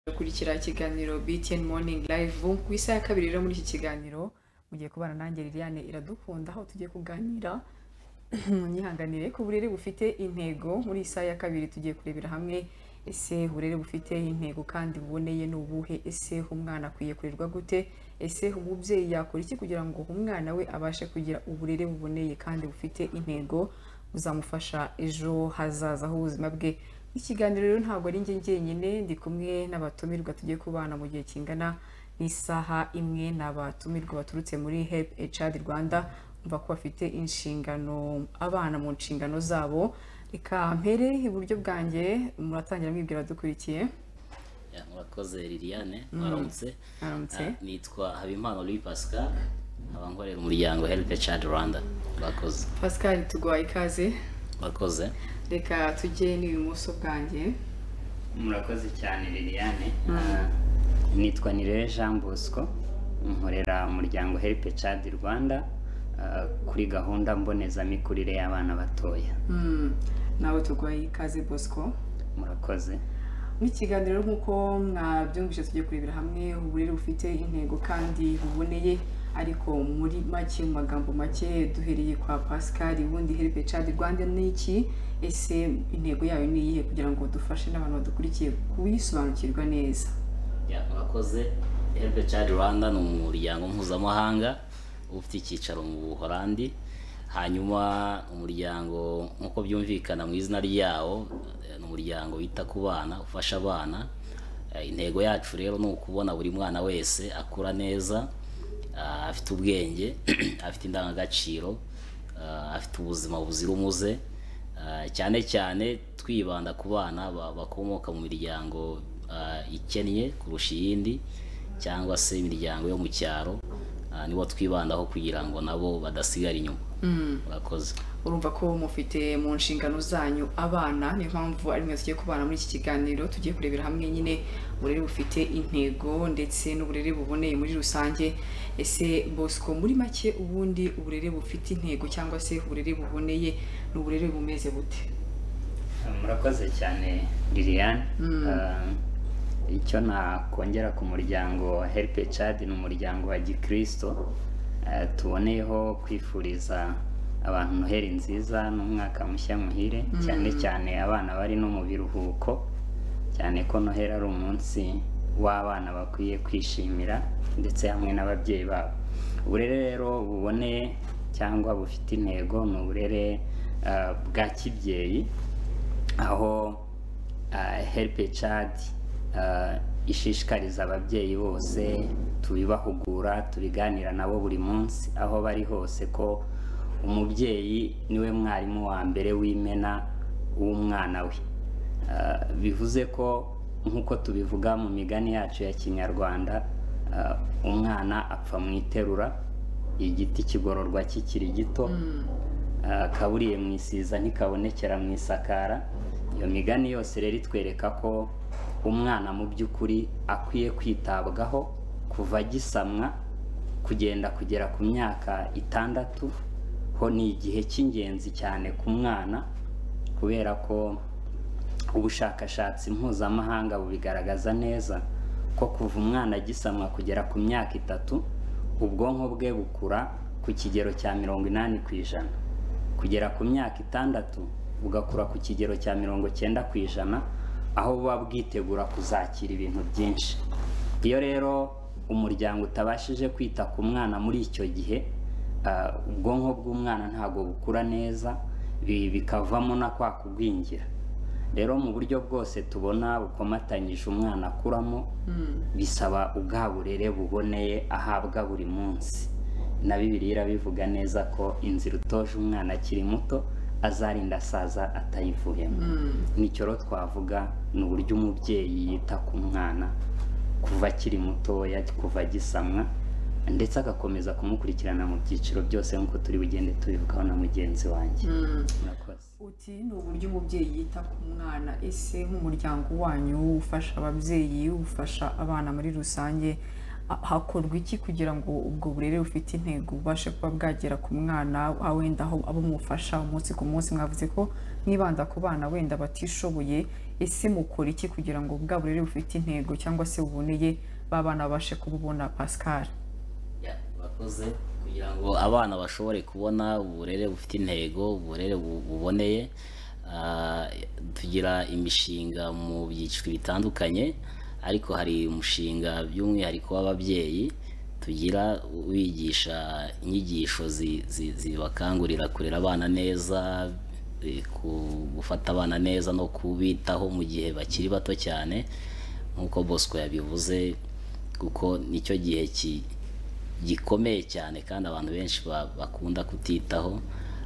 gukurikira ikiganiro BTN Morning Live ku isaha ya kabiri rero muri iki kiganiro mugiye kubana nanjye Liliane iradukunda aho tugiye kuganira munyihanganire ku burere bufite intego muri iyi saha ya kabiri tugiye kurebera hamwe ese uburere bufite intego kandi buboneye ni ubuhe ese umwana akwiye kurerwa gute ese umubyeyi yakora iki kugira ngo umwana we abashe kugira uburere buboneye kandi bufite intego buzamufasha ejo hazaza h'ubuzima bwe ikiganiro rero ntabwo ari njye njyenyine ndi kumwe n'abatumirwa tugiye kubana mu gihe kingana n'isaha imwe ni abatumirwa baturutse muri help echad rwanda umva ko bafite inshingano abana mu nshingano zabo reka mpere iburyo bwanjye muratangira mwibwira dukurikiye Ya, murakoze liliane mwaramutse Mwaramutse. Ah, nitwa habimana louis pascal nkaba nkorera umuryango help a child rwanda murakoze pascal tuguhaye ikaze murakoze reka tujye n'ibumoso bwanjye murakoze cyane liliane Ah, nitwa nirere jean bosco nkorera umuryango help chad rwanda ah, kuri gahunda mbonezamikurire y'abana batoya Mm, nawe tuguhaye ikaze bosco murakoze mu kiganiro nk'uko mwabyumvise tugiye kurebera hamwe uburere bufite intego kandi buboneye ariko muri make mu magambo make duhereye kwa pascal ubundi help chad rwanda ni iki ese intego yayo ni iyihe kugira ngo dufashe n'abantu badukurikiye kuyisobanukirwa neza Ya, murakoze help a child rwanda ni umuryango mpuzamahanga uba ufite icyicaro mu buholandi hanyuma umuryango nk'uko byumvikana mu izina ryawo eh, ni umuryango wita ku bana ufasha abana Eh, intego yacu rero ni ukubona buri mwana wese akura neza ah, afite ubwenge afite indangagaciro ah, afite ubuzima buzira umuze Ah, cyane cyane twibanda ku bana ba- bakomoka mu miryango ah, ikennye kurusha iyindi cyangwa se imiryango yo mu cyaro ah, nibo twibandaho kugira ngo nabo badasigara inyuma murakoze urumva ko mufite mu nshingano zanyu abana niyo mpamvu ari mwe tugiye kubana muri iki kiganiro tugiye kurebera hamwe nyine uburere bufite intego ndetse n'uburere buboneye muri rusange ese bosco muri make ubundi uburere bufite intego cyangwa se uburere buboneye ni uburere bumeze bute murakoze cyane liliane Ah, icyo nakongera ku muryango help chad ni umuryango wa gikristo Ah, tuboneyeho kwifuriza abantu noheri nziza n'umwaka mushya muhire cyane cyane abana bari no mu biruhuko cyane ko noheri ari umunsi w'abana bakwiye kwishimira ndetse hamwe n'ababyeyi babo uburere rero buboneye cyangwa bufite intego ni uburere ah, bwa kibyeyi aho help chad ishishikariza ababyeyi bose tubibahugura tubiganira nabo buri munsi aho bari hose ko umubyeyi niwe mwarimu wa mbere w'imena w'umwana we Ah, bivuze ko nk'uko tubivuga mu migani yacu ya kinyarwanda ah, umwana apfa mu iterura igiti kigororwa kikiri gito Ah, akaburiye mu isiza ntikabonekera mu isakara iyo migani yose rero itwereka ko umwana mu by'ukuri akwiye kwitabwaho kuva agisamwa kugenda kugera ku myaka itandatu ho ni igihe cy'ingenzi cyane ku mwana kubera ko ubushakashatsi mpuzamahanga bubigaragaza neza ko kuva umwana agisamwa kugera ku myaka itatu ubwonko bwe bukura ku kigero cya mirongo inani ku ijana kugera ku myaka itandatu bugakura ku kigero cya mirongo cyenda ku ijana aho buba bwitegura kuzakira ibintu byinshi iyo rero umuryango utabashije kwita ku mwana muri icyo gihe ah, ubwonko bw'umwana ntabwo bukura neza bi- bikavamo na kwa kugwingira rero mu buryo bwose tubona bukomatanyije umwana akuramo bisaba ubwa burere buboneye ahabwa buri munsi na bibiri irabivuga neza ko inzira utoje umwana akiri muto azarinda asaza atayivuyemo nicyo rero twavuga ni uburyo umubyeyi yita ku mwana kuva akiri mutoya kuva agisamwa ndetse agakomeza kumukurikirana mu byiciro byose nk'uko turi bugende tubivugaho na mugenzi wanjye murakoze uti ni uburyo umubyeyi yita ku mwana ese nk'umuryango wanyu ufasha ababyeyi ufasha abana muri rusange ha- hakorwa iki kugira ngo ubwo burere bufite intego bubashe kuba bwagera ku mwana aho wenda aho abo mufasha umunsi ku munsi mwavuze ko mwibanda ku bana wenda batishoboye ese mukora iki kugira ngo bwa burere bufite intego cyangwa se buboneye b'abana babashe kububona pascal Ya, bakoze kugira ngo abana bashobore kubona uburere bufite intego uburere bu- buboneye Ah, tugira imishinga mu byiciro bitandukanye ariko hari umushinga by'umwihariko w'ababyeyi tugira wigisha inyigisho zi- zi- zibakangurira kurera abana neza eh, ku- gufata abana neza no kubitaho mu gihe bakiri bato cyane nk'uko bosco yabivuze kuko nicyo gihe ki- gikomeye cyane kandi abantu benshi ba- bakunda kutitaho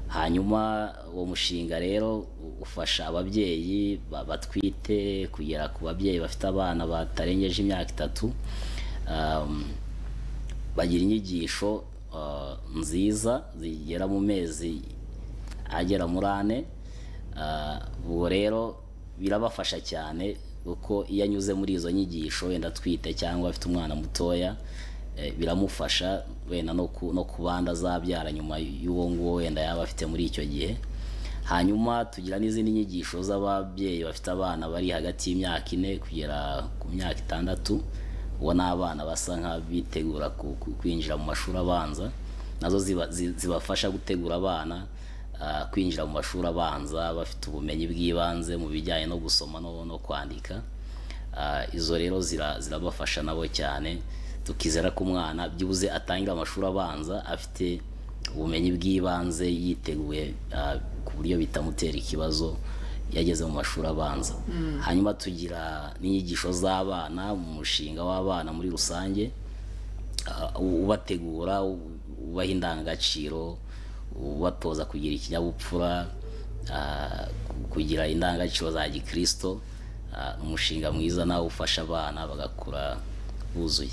hanyuma uwo mushinga rero u- ufasha ababyeyi ba- batwite kugera ku babyeyi bafite abana batarengeje imyaka itatu Um, bagira inyigisho uh, nziza zigera mu mezi agera muri ane Ah, ubwo rero birabafasha cyane kuko iyo anyuze muri izo nyigisho wenda atwite cyangwa afite umwana mutoya eh, biramufasha wenda no ku- no ku bandi azabyara nyuma y'uwo nguwo wenda yaba afite muri icyo gihe hanyuma tugira n'izindi nyigisho z'ababyeyi bafite abana bari hagati y'imyaka ine kugera ku myaka itandatu uwo ni abana basa nk'abitegura ku- ku- kwinjira mu mashuri abanza nazo ziba- zi- zibafasha gutegura abana ah, kwinjira mu mashuri abanza bafite ubumenyi bw'ibanze mu bijyanye no gusoma no- no kwandika Ah, izo rero zira- zirabafasha nabo cyane tukizera ko umwana byibuze atangira amashuri abanza afite ubumenyi bw'ibanze yiteguye ah, ku buryo bitamutera ikibazo iyo ageze mu mashuri abanza hanyuma tugira n'inyigisho z'abana mu mushinga w'abana muri rusange ah, u- ubategura u- ubaha indangagaciro ubatoza kugira ikinyabupfura ah, ku- kugira indangagaciro za gikristo Ah, umushinga mwiza nawe ufasha abana bagakura buzuye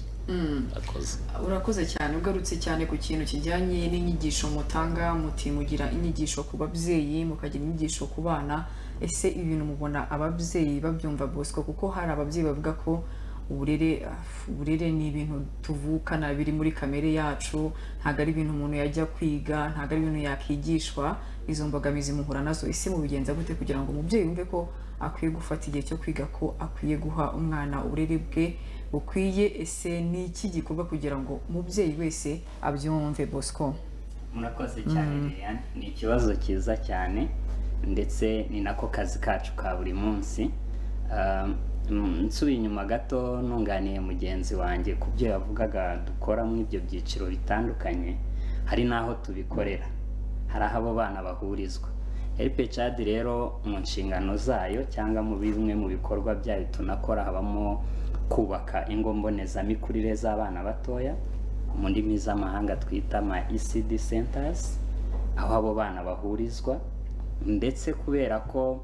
bakoze urakoze cyane ugarutse cyane ku kintu kijyanye n'inyigisho mutanga muti mugira inyigisho ku babyeyi mukagira inyigisho ku bana ese ibi bintu mubona ababyeyi babyumva bosco kuko hari ababyeyi bavuga ko uburere afu, uburere ni ibintu tuvukana biri muri kamere yacu ntabwo ari ibintu umuntu yajya kwiga ntabwo ari ibintu yakigishwa izo mbogamizi muhura nazo ese mubigenza gute kugira ngo umubyeyi yumve ko akwiye gufata igihe cyo kwiga ko akwiye guha umwana uburere bwe bukwiye ese ni iki gikorwa kugira ngo umubyeyi wese abyumve bosco murakoze cyane Liliane ni ikibazo cyiza cyane ndetse ni nako kazi kacu ka buri munsi Ah, mm, nsubiye inyuma gato nunganiye mugenzi wanjye ku byo yavugaga dukora muri ibyo byiciro bitandukanye hari n'aho tubikorera hari aho abo bana bahurizwa LPCAD rero mu nshingano zayo cyangwa mu bimwe mu bikorwa byayo tunakora habamo kubaka ingo mbonezamikurire z'abana batoya mu ndimi z'amahanga twita ama ECD centers aho abo bana bahurizwa ndetse kubera ko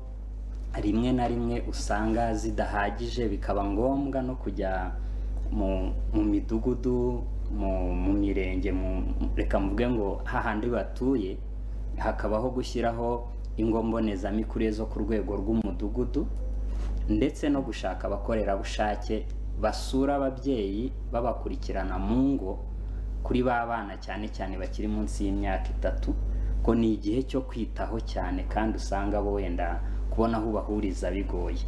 rimwe na rimwe usanga zidahagije bikaba ngombwa no kujya mu, mu midugudu mu, mu mirenge mu, reka mvuge ngo hahandi batuye hakabaho gushyiraho ingo mbonezamikurire zo ku rwego rw'umudugudu ndetse no gushaka abakorerabushake basura ababyeyi babakurikirana mu ngo kuri ba bana cyane cyane bakiri munsi y'imyaka itatu ko ni igihe cyo kwitaho cyane kandi usanga bo wenda kubona aho ubahuriza bigoye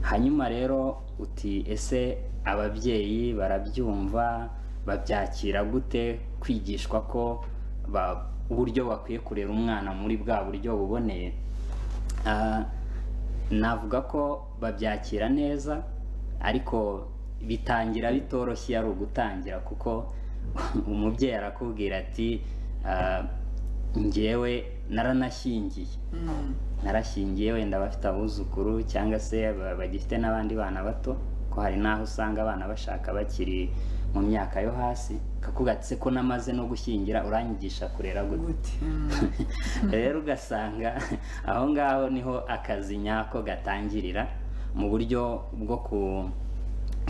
hanyuma rero uti ese ababyeyi barabyumva babyakira gute kwigishwa ko ba- uburyo bakwiye kurera umwana muri bwa buryo buboneye Ah, navuga ko babyakira neza ariko bitangira bitoroshye ari ugutangira kuko umubyeyi arakubwira ati "Ah, njyewe naranashyingiye narashingiye wenda bafite abuzukuru cyangwa se ba- bagifite n'abandi bana bato ko hari n'aho usanga abana bashaka bakiri mu myaka yo hasi kakugatse ko namaze no gushyingira uranyigisha kurera gute gute Mm. rero ugasanga aho ngaho niho akazi nyako gatangirira mu buryo bwo ku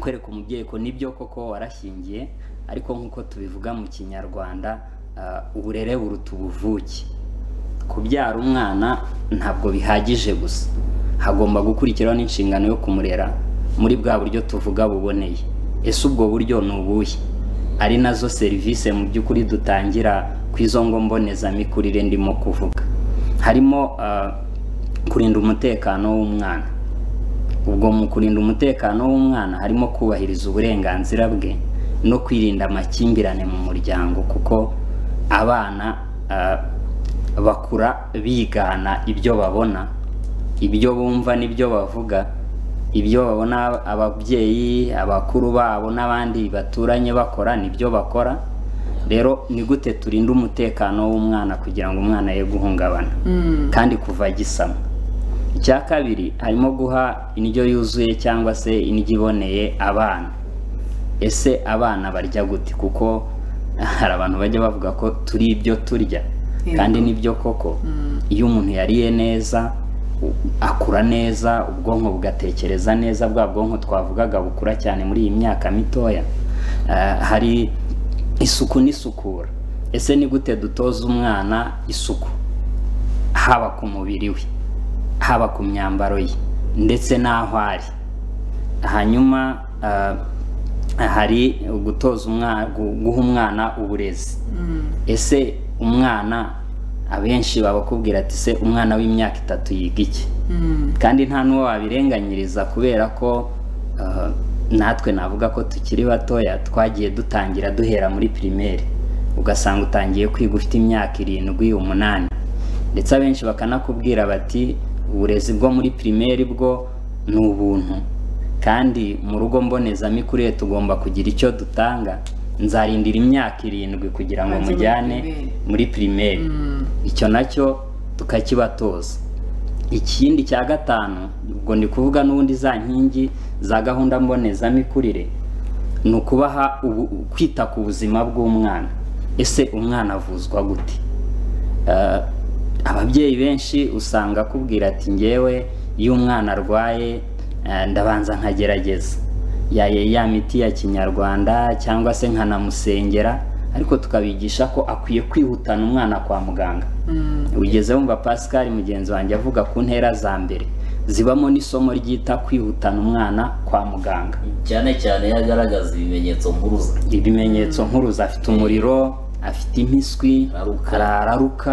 kwereka umubyeyi ko nibyo koko warashingiye ariko nk'uko tubivuga mu kinyarwanda ah, uburere buruta ubuvuke kubyara umwana ntabwo bihagije gusa hagomba gukurikiraho n'inshingano yo kumurera muri bwa buryo tuvuga buboneye ese ubwo buryo ni ubuhe ari nazo serivisi mu by'ukuri dutangira ku izo ngo mbonezamikurire ndimo kuvuga harimo ah, kurinda umutekano w'umwana ubwo mu kurinda umutekano w'umwana harimo kubahiriza uburenganzira bwe no kwirinda amakimbirane mu muryango kuko abana ah, bakura bigana ibyo babona ibyo bumva n'ibyo bavuga ibyo babona ababyeyi abakuru babo n'abandi baturanye bakora nibyo bakora rero ni gute turinda umutekano w'umwana kugira ngo umwana ye guhungabana Mm. kandi kuva agisama icya kabiri harimo guha indyo yuzuye cyangwa se indyo iboneye abana ese abana barya gute kuko hari abantu bajya bavuga ko turi ibyo turya Yego. kandi nibyo koko Mm. iyo umuntu yariye neza u- akura neza ubwonko bugatekereza neza bwa bwonko twavugaga bukura cyane muri iyi myaka mitoya Ah, hari isuku n'isukura ese ni gute dutoza umwana isuku haba ku mubiri we haba ku myambaro ye ndetse n'aho ari hanyuma ah, hari gutoza umwana guha umwana uburezi Mm. ese umwana abenshi babakubwira ati se umwana w'imyaka itatu yiga iki Mm. kandi nta n'uwo wabirenganyiriza kubera ko ah, natwe navuga ko tukiri batoya twagiye dutangira duhera muri pirimeri ugasanga utangiye kwiga ufite imyaka irindwi umunani ndetse abenshi bakanakubwira bati uburezi bwo muri pirimeri bwo ni ubuntu kandi mu rugo mbonezamikurire tugomba kugira icyo dutanga nzarindira imyaka irindwi kugira ngo Ajye muri mujyane pirimeri. muri pirimeri Mm. icyo nacyo tukakibatoza ikindi cya gatanu ubwo ndi kuvuga n'ubundi za nkingi za gahunda mbonezamikurire ni ukubaha ubu- kwita ku buzima bw'umwana ese umwana avuzwa gute Eh, ababyeyi benshi usanga akubwira ati ngewe iyo umwana arwaye eh, ndabanza nkagerageza ya ya- ya miti ya kinyarwanda cyangwa se nkanamusengera ariko tukabigisha ko akwiye kwihutana umwana kwa muganga Mm. ugeze wumva pascal mugenzi wanjye avuga ku ntera za mbere zibamo n'isomo ryita kwihutana umwana kwa muganga cyane cyane iyo agaragaza ibimenyetso mpuruza ibimenyetso nkuruza afite umuriro afite impiswi Araruka. araruka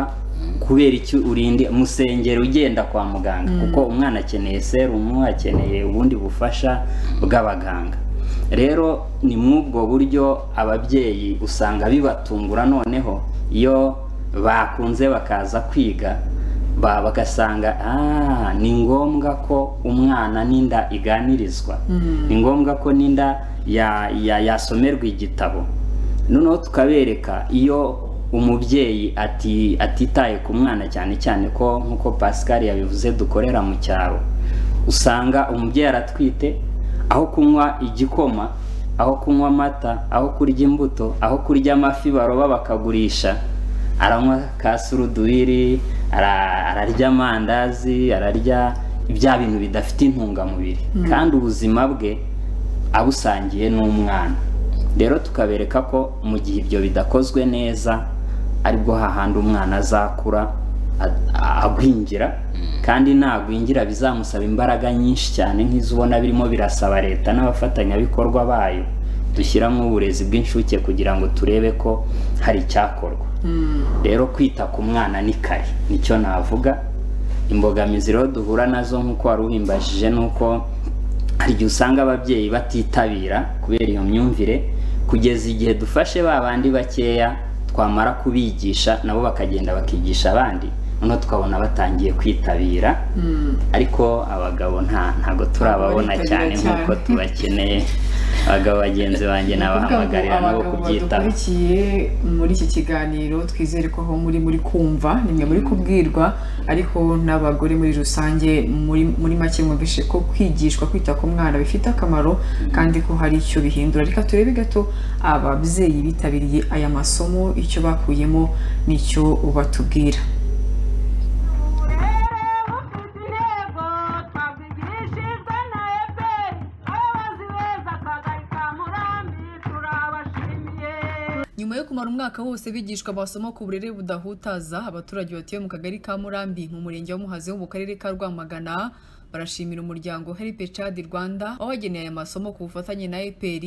kubera iki urinde musengero ugenda kwa muganga kuko umwana akeneye serumu akeneye ubundi bufasha bw'abaganga rero ni mw'ubwo buryo ababyeyi usanga bibatungura noneho iyo bakunze bakaza kwiga ba- bagasanga "Ah, ni ngombwa ko umwana n'inda iganirizwa Mm. ni ngombwa ko n'inda ya- ya- yasomerwa igitabo noneho tukabereka iyo umubyeyi ati atitaye ku mwana cyane cyane ko nk'uko pascal yabivuze dukorera mu cyaro usanga umubyeyi aratwite aho kunywa igikoma aho kunywa amata aho kurya imbuto aho kurya amafi baroba bakagurisha aranywa ka surudubiri ara- ararya amandazi ararya bya bintu bidafite intungamubiri kandi ubuzima bwe abusangiye n'umwana rero tukabereka ko mu gihe ibyo bidakozwe neza aribwo hahandi umwana azakura a- a- agwingira kandi nagwingira bizamusaba imbaraga nyinshi cyane nk'izo ubona birimo birasaba leta n'abafatanyabikorwa bayo dushyiramo uburezi bw'inshuke kugira ngo turebe ko hari icyakorwa Mm. rero kwita ku mwana ni kare nicyo navuga imbogamizi rero duhura nazo nk'uko wari uhimbajije ni uko hari igihe usanga ababyeyi batitabira kubera iyo myumvire kugeza igihe dufashe ba bandi bakeya twamara kubigisha nabo bakagenda bakigisha abandi noneho tukabona batangiye kwitabira Mm. ariko abagabo nta ntabwo turababona Abitabira cyane cyane. nk'uko tubakeneye abagabo bagenzi banjye nabahamagarira nabo abagabo kubyitaho badukurikiye muri iki kiganiro twizere ko aho muri muri kumva nimwe muri kubwirwa ariko n'abagore muri rusange muri muri make mwumvishe ko kwigishwa kwita ku mwana bifite akamaro kandi ko hari icyo bihindura reka turebe gato ababyeyi bitabiriye aya masomo icyo bakuyemo n'icyo batubwira Nyuma yo kumara umwaka wose bigishwa amasomo ku burere budahutaza abaturage batuye mu kagari ka Murambi mu murenge wa Muhazi wo mu karere ka Rwamagana barashimira umuryango Help Child Rwanda wabageneye aya masomo ku bufatanye na EPR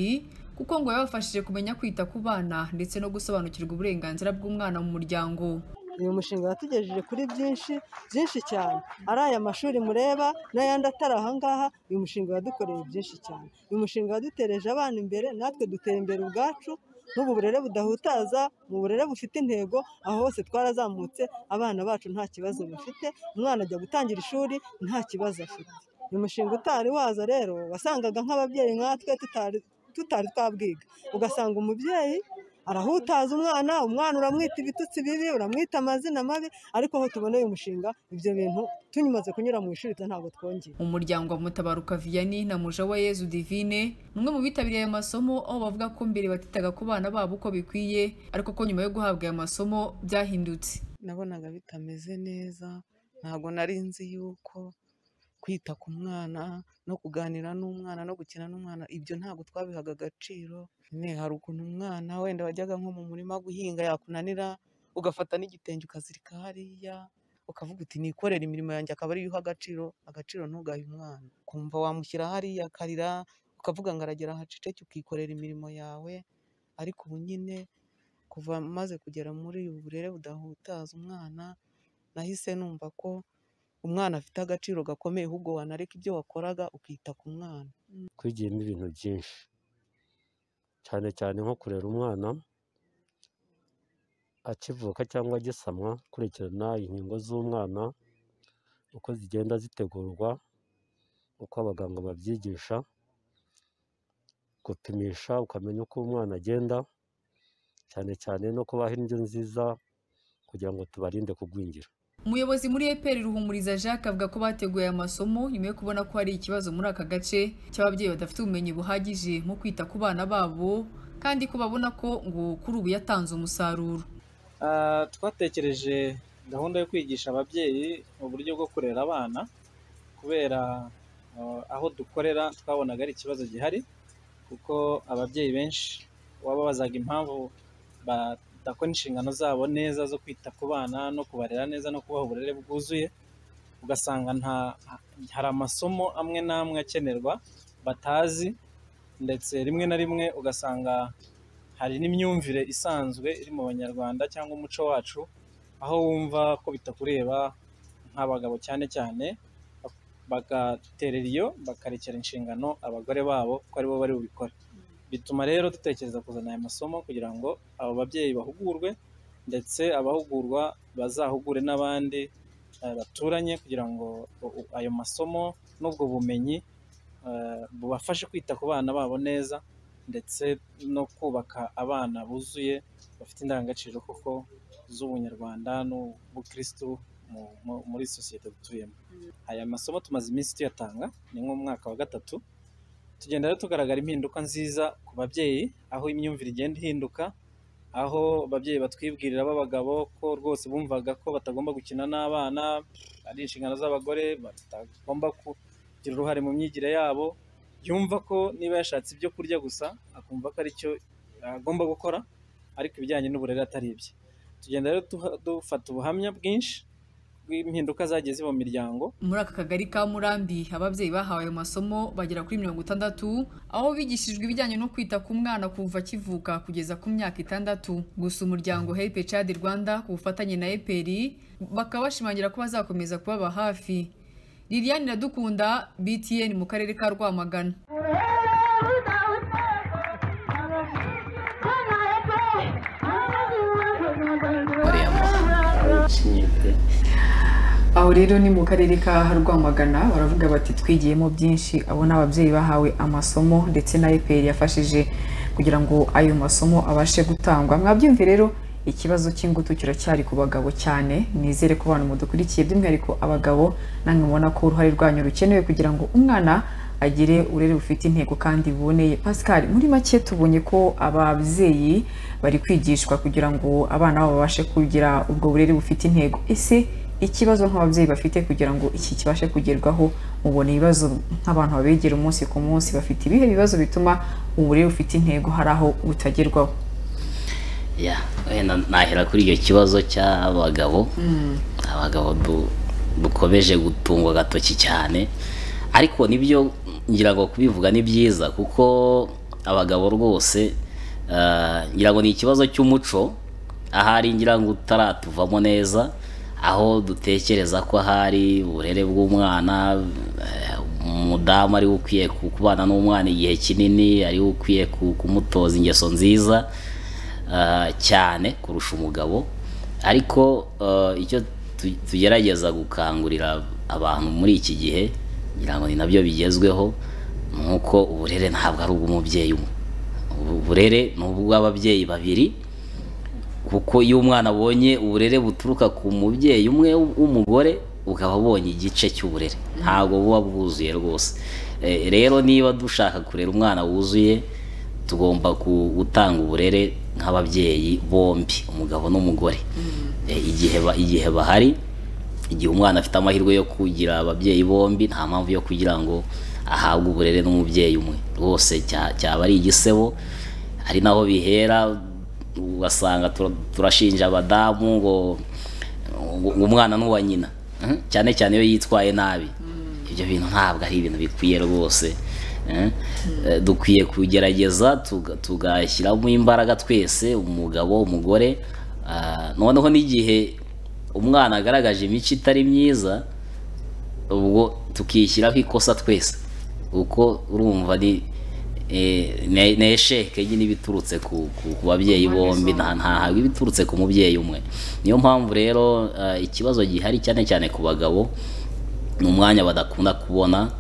kuko ngo yabafashije kumenya kwita ku bana ndetse no gusobanukirwa uburenganzira bw'umwana mu muryango uyu mushinga watugejeje kuri byinshi byinshi cyane ari aya mashuri mureba n'ayandi atari aha ngaha uyu mushinga wadukoreye byinshi cyane uyu mushinga wadutereje abana imbere natwe dutera imbere ubwacu n'ubu burere budahutaza mu burere bufite intego aho hose twarazamutse abana bacu nta kibazo bafite umwana ajya gutangira ishuri nta kibazo afite uyu mushinga utari waza rero wasangaga nk'ababyeyi nkatwe tutari tutari twabwiga ugasanga umubyeyi arahutaza umwana umwana uramwita ibitutsi bibi uramwita amazina mabi ariko aho tuboneye umushinga ibyo bintu tunyumaze kunyura mu ishuri ntabwo twongeye umuryango wa mutabaruka viyani na muja wa yezu divine ni umwe mu bitabiriye aya masomo aho bavuga ko mbere batitaga ku bana babo uko bikwiye ariko ko nyuma yo guhabwa aya masomo byahindutse nabonaga bitameze neza ntabwo nari nzi yuko kwita ku mwana no kuganira n'umwana no gukina n'umwana ibyo ntabwo twabihaga agaciro ne hari ukuntu umwana wenda wajyaga nko mu murima guhinga yakunanira ugafata n'igitenge ukazirika hariya ukavuga uti nikorera imirimo yanjye akaba ariyo uha agaciro agaciro ntugahe umwana ukumva wamushyira hariya akarira ukavuga ngo aragera haceceke ukikorera imirimo yawe ariko ubu nyine kuva maze kugera muri ubu burere budahutaza umwana nahise numva ko umwana afite agaciro gakomeye ahubwo wanareka ibyo wakoraga ukita ku mwana twigiyemo ibintu byinshi cyane cyane nko kurera umwana akivuka cyangwa agisamwa kurikirana inkingo z'umwana uko zigenda zitegurwa uko abaganga babyigisha gupimisha ukamenya uko umwana agenda cyane cyane no kubaha indyo nziza kugira ngo tubarinde kugwingira umuyobozi muri eperi ruhumuriza jacques avuga ko bateguye aya masomo nyuma yo kubona ko hari ikibazo muri aka gace cy'ababyeyi badafite ubumenyi buhagije mu kwita ku bana babo kandi ko babona ko ngo kuri ubu yatanze umusaruro Ah, twatekereje gahunda yo kwigisha ababyeyi uburyo bwo kurera abana kubera ah, aho dukorera twabonaga ari ikibazo gihari kuko ababyeyi benshi baba bazaga impamvu badakora inshingano zabo neza zo kwita ku bana no kubarera neza no kubaha uburere bwuzuye ugasanga nta hari amasomo amwe n'amwe akenerwa batazi ndetse rimwe na rimwe ugasanga hari n'imyumvire isanzwe iri mu banyarwanda cyangwa umuco wacu aho wumva ko bitakureba nk'abagabo cyane cyane bagaterera iyo bakarekera inshingano abagore babo ko aribo bari bubikore bituma rero dutekereza kuzana aya masomo kugira ngo abo babyeyi bahugurwe ndetse abahugurwa bazahugure n'abandi eh, baturanye kugira ngo u- u- ayo masomo n'ubwo bumenyi eh, bubafashe kwita ku bana babo neza ndetse no kubaka abana buzuye bafite indangagaciro koko z'ubunyarwanda n'ubukristu mu- mu- muri sosiyete dutuyemo aya masomo tumaze iminsi tuyatanga ni nk'umwaka wa gatatu tugenda rero tugaragara impinduka nziza ku babyeyi aho imyumvire igenda ihinduka aho ababyeyi batwibwirira b'abagabo ko rwose bumvaga ko batagomba gukina n'abana ari inshingano z'abagore batagomba kugira uruhare mu myigire yabo yumva ko niba yashatse ibyo kurya gusa akumva ko ari cyo agomba gukora ariko ibijyanye n'uburere atari ibye tugenda rero duha- dufata ubuhamya bwinshi bw'impinduka zagiye ziba mu miryango muri aka kagari ka murambi ababyeyi bahawe ayo masomo bagera kuri mirongo itandatu aho bigishijwe ibijyanye no kwita ku mwana kuva akivuka kugeza ku myaka itandatu gusa umuryango helpe chad rwanda ku bufatanye na eperi bakaba bashimangira ko bazakomeza kubaba hafi liliane iradukunda btn mu karere ka rwamagana uriya mu- uciye pe. aho rero ni mu karere ka rwamagana baravuga bati twigiyemo byinshi abo ni ababyeyi bahawe amasomo ndetse na eperi yafashije kugira ngo ayo masomo abashe gutangwa mwabyumve rero ikibazo cy'ingutu kiracyari ku bagabo cyane nizere ko abantu mudukurikiye by'umwihariko abagabo namwe mubona ko uruhare rwanyu rukenewe kugira ngo umwana agire urere bufite intego kandi buboneye pascal muri make tubonye ko ababyeyi bari kwigishwa kugira ngo abana babo babashe kugira ubwo burere bufite intego ese ikibazo nk'ababyeyi bafite kugira ngo iki kibashe kugerwaho mubona ibibazo nk'abantu babegera umunsi ku munsi bafite ibihe bibazo bituma uburere bufite intego hari aho butagerwaho ya wenda nahera kuri icyo kibazo cy'abagabo abagabo du- dukomeje gutungwa agatoki cyane ariko nibyo ngira ngo kubivuga ni byiza kuko abagabo rwose eh, ngira ngo ni ikibazo cy'umuco ahari ngira ngo utaratuvamo neza aho dutekereza ko ahari uburere bw'umwana eh, umudamu ariwe ukwiye ku- kubana n'umwana igihe kinini ariwe ukwiye ku- kumutoza ingeso nziza ah, cyane kurusha umugabo ariko eh, icyo tu- tugerageza gukangurira abantu muri iki gihe ngira ngo ni nabyo bigezweho ni uko uburere ntabwo ari ubw'umubyeyi umwe Ubu- uburere ni ubw'ababyeyi babiri kuko iyo umwana abonye uburere buturuka ku mubyeyi umwe w'umugore ukaba abonye igice cy'uburere ntabwo buba bwuzuye rwose Eh, rero niba dushaka kurera umwana wuzuye tugomba ku- gutanga uburere nk'ababyeyi bombi umugabo n'umugore Eh, igihe ba- igihe bahari igihe umwana afite amahirwe yo kugira ababyeyi bombi nta mpamvu yo kugira ngo ahabwe uburere n'umubyeyi umwe rwose cya- cyaba ari igisebo hari naho bihera ugasanga tura- turashinja abadamu ngo ngo umwana n'uwa nyina Mhm. cyane cyane iyo yitwaye nabi ibyo bintu ntabwo ari ibintu bikwiye rwose Eh, eh, dukwiye kugerageza tuga- tugashyiramo imbaraga twese umugabo umugore Ah, noneho n'igihe umwana agaragaje imico itari myiza ubwo tukishyiraho ikosa twese kuko urumva ni eh, ne- ni esheke nyine iba iturutse ku ku- ku babyeyi bombi nta ntahabwa iba iturutse ku mubyeyi umwe niyo mpamvu rero eh, ikibazo gihari cyane cyane ku bagabo ni umwanya badakunda kubona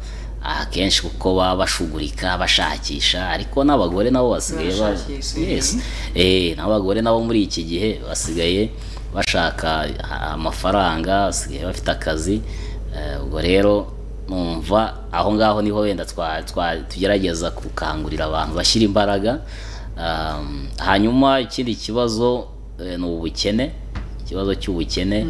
akenshi kuko baba bashugurika bashakisha ariko n'abagore nabo basigaye ba- Barashakisha, Yes. mhm. Eh, n'abagore nabo muri iki gihe basigaye bashaka a- amafaranga basigaye bafite akazi Eh, ubwo rero numva aho ngaho niho wenda twa- twa- tugerageza gukangurira abantu bashyira imbaraga Um, hanyuma ikindi kibazo eh, ni ubukene ikibazo cy'ubukene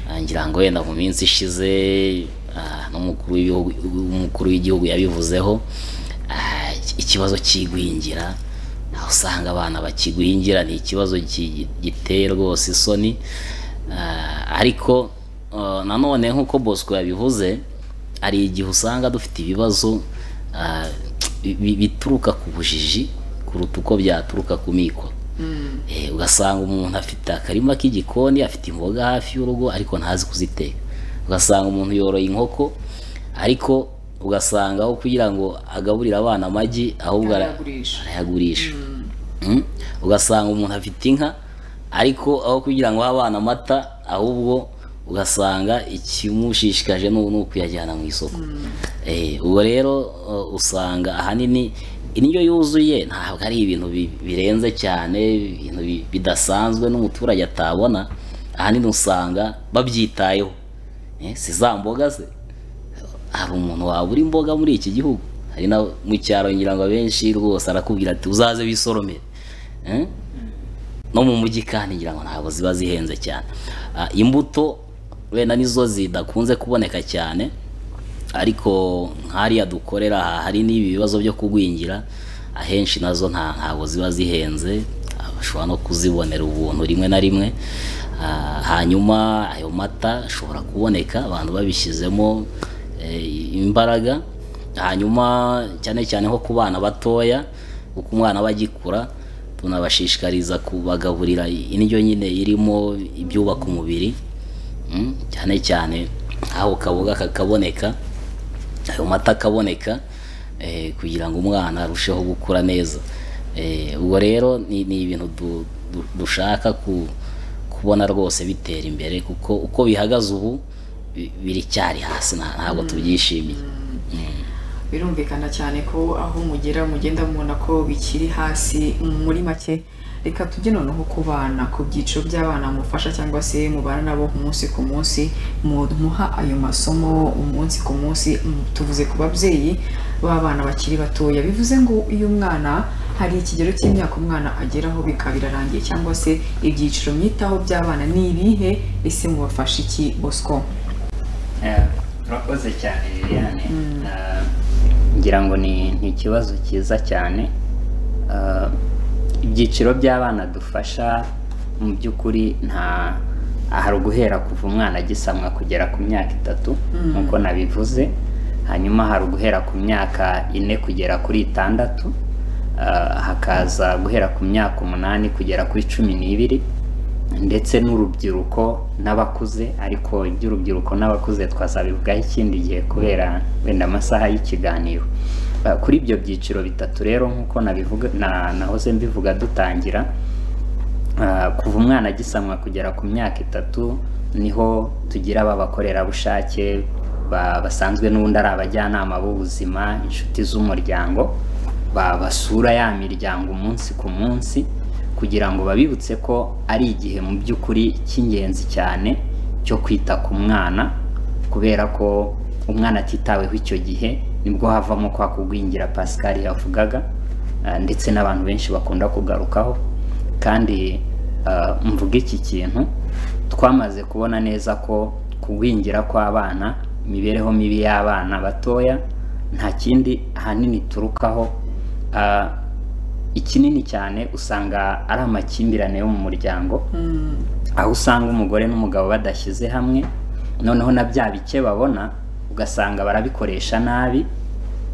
Ah, ngira ngo wenda mu minsi ishize ah, n'umukuru w'ibihugu umukuru w'igihugu yabivuzeho ah, ikibazo cy'igwingira aho usanga abana bakigwingira ni ikibazo ki- giteye rwose isoni Ah, ariko ah, nanone nk'uko bosco yabivuze hari igihe usanga dufite ibibazo ah, bi- bituruka ku bujiji kuruta uko byaturuka ku mikoro Eh, ugasanga umuntu afite akarima k'igikoni afite imboga hafi y'urugo ariko ntazi kuziteka ugasanga umuntu yoroye inkoko ariko ugasanga aho kugira ngo agaburire abana amagi ahubwo ara- Arayagurisha. arayagurisha Mm. ugasanga umuntu afite inka ariko aho kugira ngo ahe abana amata ahubwo ugasanga ikimushishikaje ni ni ukuyajyana mu isoko Eh, ubwo rero uh, usanga ahanini indyo yuzuye ntabwo ari ibintu bi- birenze cyane ibintu bi- bidasanzwe n'umuturage atabona ahanini usanga babyitayeho Eh, si za mboga se hari umuntu wabura imboga muri iki gihugu hari na mu cyaro ngira ngo abenshi rwose arakubwira ati uzaze wisoromere Eh? no mu mujyi kandi ngira ngo ntabwo ziba zihenze cyane Ah, imbuto wenda nizo zidakunze kuboneka cyane ariko nk'hariya dukorera aha hari n'ibi bibazo byo kugwingira ahenshi nazo nta ntabwo ziba zihenze Ah, bashobora no kuzibonera ubuntu rimwe na rimwe Ah, hanyuma ayo mata ashobora kuboneka abantu babishyizemo eh, imbaraga hanyuma cyane cyane nko ku bana batoya kuko umwana aba agikura tunabashishikariza kubagaburira indyo nyine irimo ibyubaka umubiri Mm, cyane cyane aho kaboga kakaboneka ayo mata akaboneka eh, kugira ngo umwana arusheho gukura neza Eh, ubwo rero ni, ni ibintu du, du, dushaka ku, kubona rwose bitera imbere kuko uko bihagaze ubu bi- biracyari hasi nta- ntabwo tubyishimiye birumvikana cyane ko aho mugera mugenda mubona ko bikiri hasi muri make reka tujye noneho ku bana ku byiciro by'abana mufasha cyangwa se mubana nabo umunsi ku munsi muha ayo masomo umunsi ku munsi mm, tuvuze ku babyeyi b'abana bakiri batoya bivuze ngo iyo umwana hari ikigero cy'imyaka umwana ageraho bikaba birarangiye cyangwa se ibyiciro mwitaho by'abana ni ibihe ese mubafasha iki bosco Eh, urakoze cyane liliane Eh, ngira ngo ni ni ikibazo cyiza cyane Eh, ibyiciro by'abana dufasha mu by'ukuri nta hari uguhera kuva umwana agisamwa kugera ku myaka itatu nk'uko nabivuze hanyuma hari uguhera ku myaka ine kugera kuri itandatu Eh, hakaza guhera ku myaka umunani kugera kuri cumi n'ibiri ndetse n'urubyiruko n'abakuze ariko iby'urubyiruko n'abakuze twazabivugaho ikindi gihe kubera wenda amasaha y'ikiganiro Uh, kuri ibyo byiciro bitatu rero nk'uko nabivuga na- nahoze mbivuga dutangira Ah, kuva umwana agisamwa kugera ku myaka itatu niho tugira b'abakorerabushake ba- basanzwe n'ubundi ari abajyanama b'ubuzima inshuti z'umuryango ba- basura ya miryango umunsi ku munsi kugira ngo babibutse ko ari igihe mu by'ukuri cy'ingenzi cyane cyo kwita ku mwana kubera ko umwana atitaweho icyo gihe nibwo havamo kwa kugwingira Pascal yavugaga ah, ndetse n'abantu benshi bakunda kugarukaho kandi ah, mvuga iki kintu twamaze kubona neza ko kugwingira kw'abana imibereho mibi y'abana batoya nta kindi ahanini iturukaho ah, ikinini cyane usanga ari amakimbirane yo mu muryango aho usanga umugore n'umugabo badashyize hamwe noneho na bya bike babona ugasanga barabikoresha nabi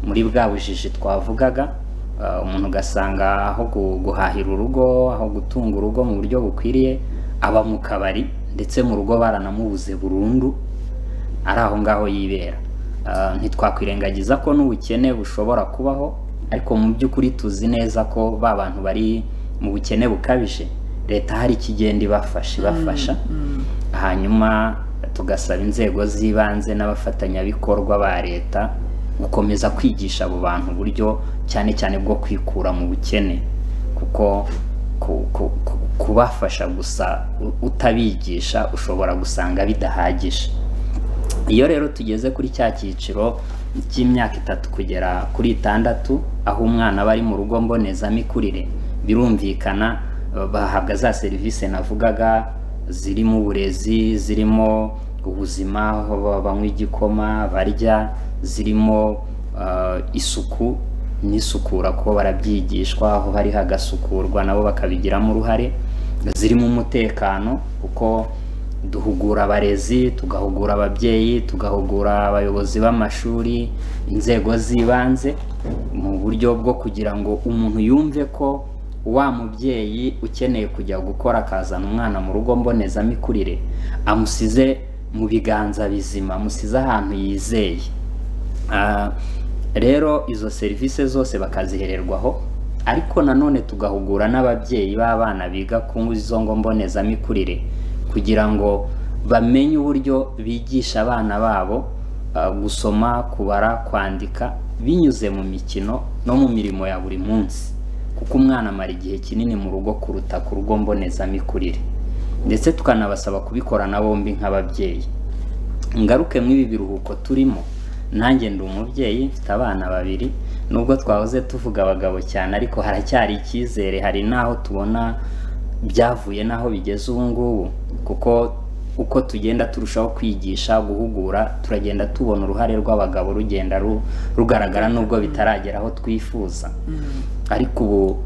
muri bwa bujiji twavugaga uh, umuntu ugasanga aho gu- guhahira urugo aho gutunga urugo mu buryo bukwiriye aba mu kabari ndetse mu rugo baranamubuze burundu ari aho ngaho yibera Ah, ntitwakwirengagiza ko n'ubukene bushobora kubaho ariko mu by'ukuri tuzi neza ko ba bantu bari mu bukene bukabije leta hari ikigenda ibafasha ibafasha hanyuma tugasaba inzego z'ibanze n'abafatanyabikorwa ba leta gukomeza kwigisha abo bantu uburyo cyane cyane bwo kwikura mu bukene kuko ku- ku- ku- kubafasha gusa u- utabigisha ushobora gusanga bidahagije iyo rero tugeze kuri cya cyiciro cy'imyaka itatu kugera kuri itandatu aho umwana aba ari mu rugo mbonezamikurire birumvikana eh, bahabwa za serivisi navugaga zirimo uburezi zirimo ubuzima aho ba- banywa igikoma barya zirimo eh, isuku n'isukura kuko barabyigishwa aho hari hagasukurwa nabo bakabigiramo uruhare zirimo umutekano kuko duhugura abarezi tugahugura ababyeyi tugahugura abayobozi b'amashuri inzego z'ibanze mu buryo bwo kugira ngo umuntu yumve ko wa mubyeyi ukeneye kujya gukora akazana umwana mu rugo mbonezamikurire amusize mu biganza bizima amusize ahantu yizeye Ah, rero izo serivisi zose bakazihererwaho ariko nanone tugahugura n'ababyeyi b'abana biga ku izo ngo mbonezamikurire kugira ngo bamenye uburyo bigisha abana babo ah, gusoma kubara kwandika binyuze mu mikino no mu mirimo ya buri munsi kuko umwana amara igihe kinini mu rugo kuruta ku rugo mbonezamikurire ndetse tukanabasaba kubikorana bombi nk'ababyeyi ngaruke mw'ibi biruhuko turimo nanjye ndi umubyeyi mfite abana babiri nubwo twahoze tuvuga abagabo cyane ariko haracyari icyizere hari n'aho tubona byavuye n'aho bigeze ubu ngubu kuko uko tugenda turushaho kwigisha guhugura turagenda tubona uruhare rw'abagabo rugenda ru- rugaragara nubwo bitaragera aho twifuza ariko ubu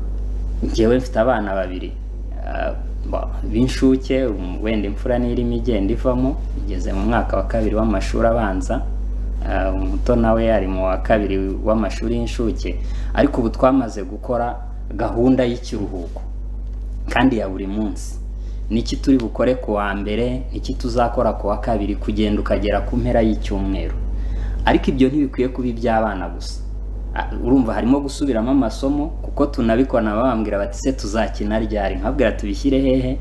njyewe mfite abana babiri ah, ba- b'inshuke um, wenda imfura n'irimo igenda ivamo igeze mu mwaka wa kabiri w'amashuri abanza ah, umuto nawe ari mu wa kabiri w'amashuri y'inshuke ariko ubu twamaze gukora gahunda y'ikiruhuko kandi ya buri munsi niki turi bukore ku wa mbere niki tuzakora ku wa kabiri kugenda ukagera ku mpera y'icyumweru ariko ibyo ntibikwiye kuba iby'abana gusa A- urumva harimo gusubiramo amasomo kuko tunabikora babambwira bati se tuzakina ryari nkabwira tubishyire hehe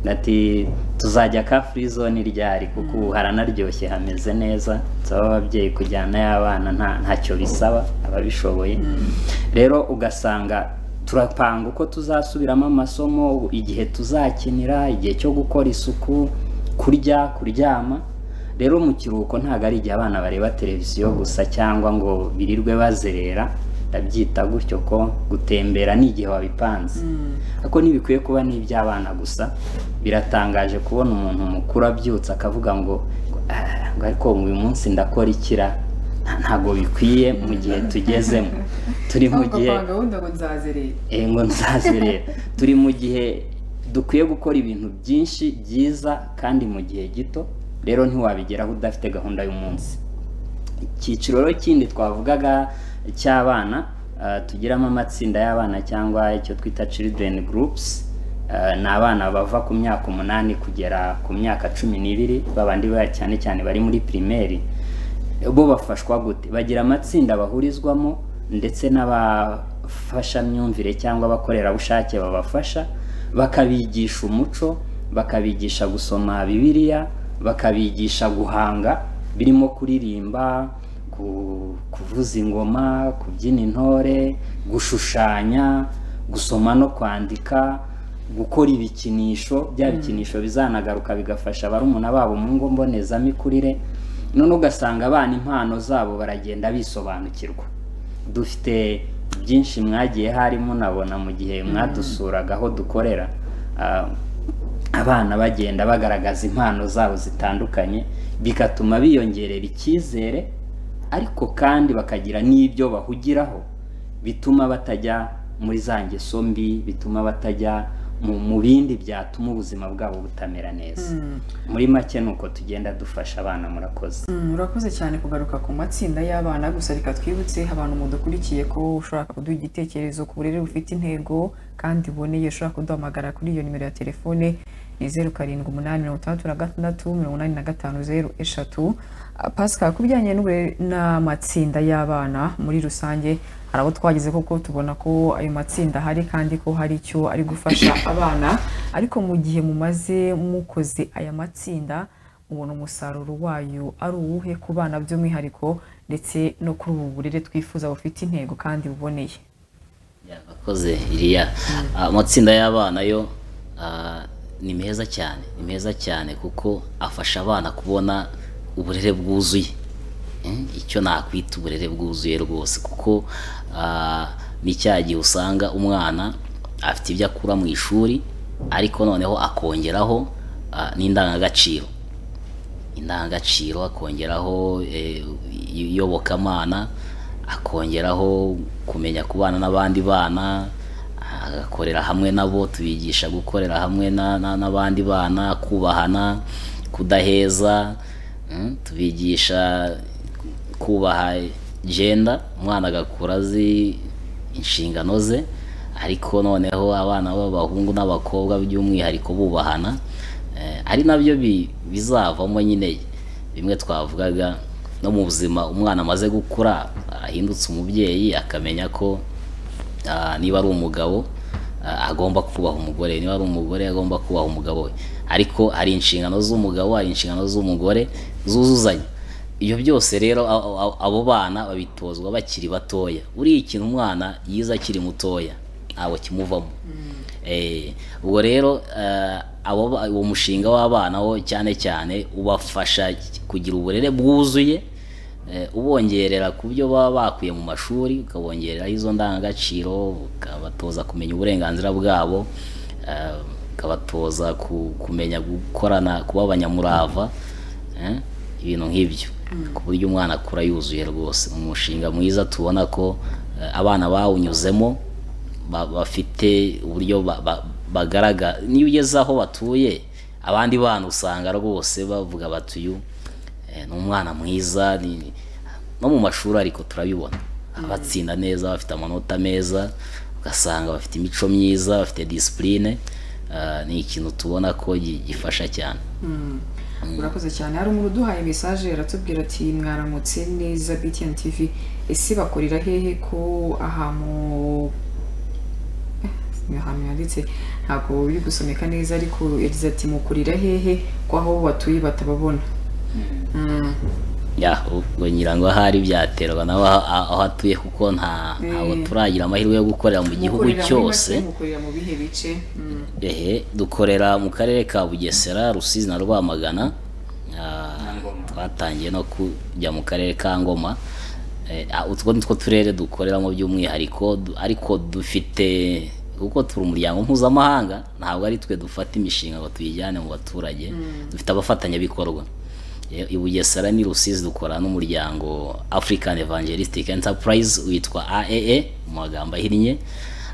ati tuzajya ka free zone ryari kuko ubu haranaryoshye hameze neza nsaba ababyeyi kujyana y'abana nta ntacyo bisaba ababishoboye rero ugasanga turapanga uko tuzasubiramo amasomo igihe tuzakinira igihe cyo gukora isuku kurya kuryama rero mu kiruhuko ntabwo ari igihe abana bareba televiziyo gusa cyangwa ngo birirwe bazerera ndabyita gutyo ko gutembera ni igihe wabipanze ariko ntibikwiye kuba n'iby'abana gusa biratangaje kubona umuntu mukuru abyutse akavuga ngo "Ah, ngo ariko uyu munsi ndakora ikira ntabwo bikwiye mu gihe tugezemo turi mu gihe gupanga gahunda ngo nzazerera Eh, ngo nzaze rero turi mu gihe dukwiye gukora ibintu byinshi byiza kandi mu gihe gito rero ntiwabigeraho udafite gahunda y'umunsi icyiciro rero kindi twavugaga cy'abana ah, tugiramo amatsinda y'abana cyangwa icyo twita children groups Eh, ni abana bava ku myaka umunani kugera ku myaka cumi n'ibiri babandi ba cyane cyane bari muri pirimeri bo bafashwa gute bagira amatsinda bahurizwamo ndetse n'abafashamyumvire cyangwa abakorerabushake babafasha bakabigisha umuco bakabigisha gusoma bibiliya bakabigisha guhanga birimo kuririmba ku- kuvuza ingoma kubyina intore gushushanya gusoma no kwandika gukora ibikinisho bya bikinisho bizanagaruka bigafasha barumuna babo mu ngo mbonezamikurire none ugasanga abana impano zabo baragenda bisobanukirwa dufite byinshi mwagiye harimo nabona mu gihe mwadusuraga aho dukorera ah, abana bagenda bagaragaza impano zabo zitandukanye bigatuma biyongerera icyizere ariko kandi bakagira n'ibyo bahugiraho bituma batajya muri za ngeso mbi bituma batajya mu mu bindi byatuma ubuzima bwabo butamera neza muri make ni uko tugenda dufasha abana murakoze Mm, urakoze cyane kugaruka ku matsinda y'abana gusa reka twibutse abantu mudukurikiye ko ushobora kuduha igitekerezo ku burere bufite intego kandi buboneye ushobora kuduhamagara kuri iyo nimero ya telefone ni zeru karindwi umunani mirongo itandatu na gatandatu mirongo inani na gatanu zeru eshatu Ah, pascal ku bijyanye n'uburere n'amatsinda y'abana muri rusange hari abo twageze kuko tubona ko ayo matsinda ahari kandi ko hari icyo ari gufasha abana ariko mu gihe mumaze mukoze aya matsinda ubona umusaruro wayo ari uwuhe ku bana by'umwihariko ndetse no kuri ubu burere twifuza bufite intego kandi buboneye yakoze iriya amatsinda y'abana yo ah, ni meza cyane ni meza cyane kuko afasha abana kubona uburere bwuzuye Mm, icyo nakwita uburere bwuzuye rwose kuko ah, ni cya gihe usanga umwana afite ibyo akura mu ishuri ariko noneho akongeraho ah, n'indangagaciro indangagaciro akongeraho eh, iyobokamana akongeraho kumenya kubana n'abandi bana agakorera hamwe nabo tubigisha gukorera hamwe na- na- n'abandi bana kubahana kudaheza mm, tubigisha kubaha jenda umwana agakura azi inshingano ze ariko noneho abana b'abahungu n'abakobwa by'umwihariko bubahana eh, ari nabyo bi- bizavamo nyine bimwe twavugaga no mu buzima umwana amaze gukura ahindutse umubyeyi akamenya ko ah, niba ari umugabo ah, agomba kubaha umugore niba ari umugore agomba kubaha umugabo we ariko hari inshingano z'umugabo hari inshingano z'umugore zuzuzanya ibyo byose rero a- a- abo bana babitozwa bakiri batoya uriya ikintu umwana yize akiri mutoya ntabwo kimuvamo Eh, ubwo rero eh, abo ba- uwo mushinga w'abana wo cyane cyane ubafasha kugira uburere bwuzuye eh, ubongerera ku byo baba bakuye mu mashuri ukabongereraho izo ndangagaciro ukabatoza kumenya uburenganzira bwabo eh, ukabatoza ku- kumenya gukorana kuba abanyamurava eh, ibintu nk'ibyo ku buryo umwana akura yuzuye rwose umushinga mwiza tubona ko eh, abana bawunyuzemo ba- bafite uburyo ba- ba- bagaragara niyo ugeze aho batuye abandi bana usanga rwose bavuga bati uyu eh, ni umwana mwiza ni- no mu mashuri ariko turabibona abatsinda neza bafite amanota meza ugasanga bafite imico myiza bafite disipurine ni ikintu tubona ko gi- gifasha cyane urakoze cyane hari umuntu uduhaye mesaje aratubwira ati mwaramutse neza btn tv ese bakorera hehe ko aha mu ni ahantu yanditse ntabwo biri gusomeka neza ariko yagize ati mukorera hehe ko aho batuye batababona Mm. ya ubwo ngira ngo ahari byaterwa nawe aho- aho atuye kuko nta ntabwo Eh. turagira amahirwe yo gukorera mu gihugu Mukorera muri cyose make, mukorera mu bihe bice Mm. ehe dukorera mu karere ka bugesera rusizi na rwamagana Ah, twatangiye no kujya mu karere ka ngoma Eh, ah, utwo ni two turere dukoreramo by'umwihariko du- ariko dufite kuko turi umuryango mpuzamahanga ntabwo ari twe dufata imishinga ngo tuyijyane mu baturage dufite abafatanyabikorwa Eh, i bugesera ni rusizi dukora n'umuryango african evangelistic enterprise witwa aaa mu magambo ahinnye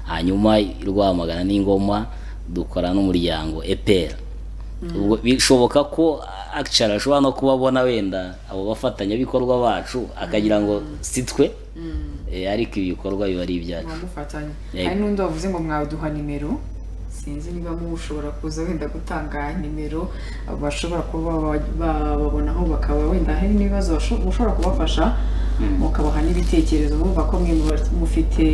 hanyuma i rwamagana n'ingoma dukora n'umuryango epera ubwo bishoboka ko akicara ashobora no kubabona wenda abo bafatanyabikorwa bacu akagira ngo si twe eh, ariko ibikorwa biba ari ibyacu mubamufatanye Yego. hari n'undi wavuze ngo mwaduha nimero sinzi niba mu ushobora kuza wenda gutanga nimero bashobora kuba ba- bababonaho bakaba wenda hari n'ibibazo basho- ushobora kubafasha mukabaha n'ibitekerezo bumva ko mwe muba- mufite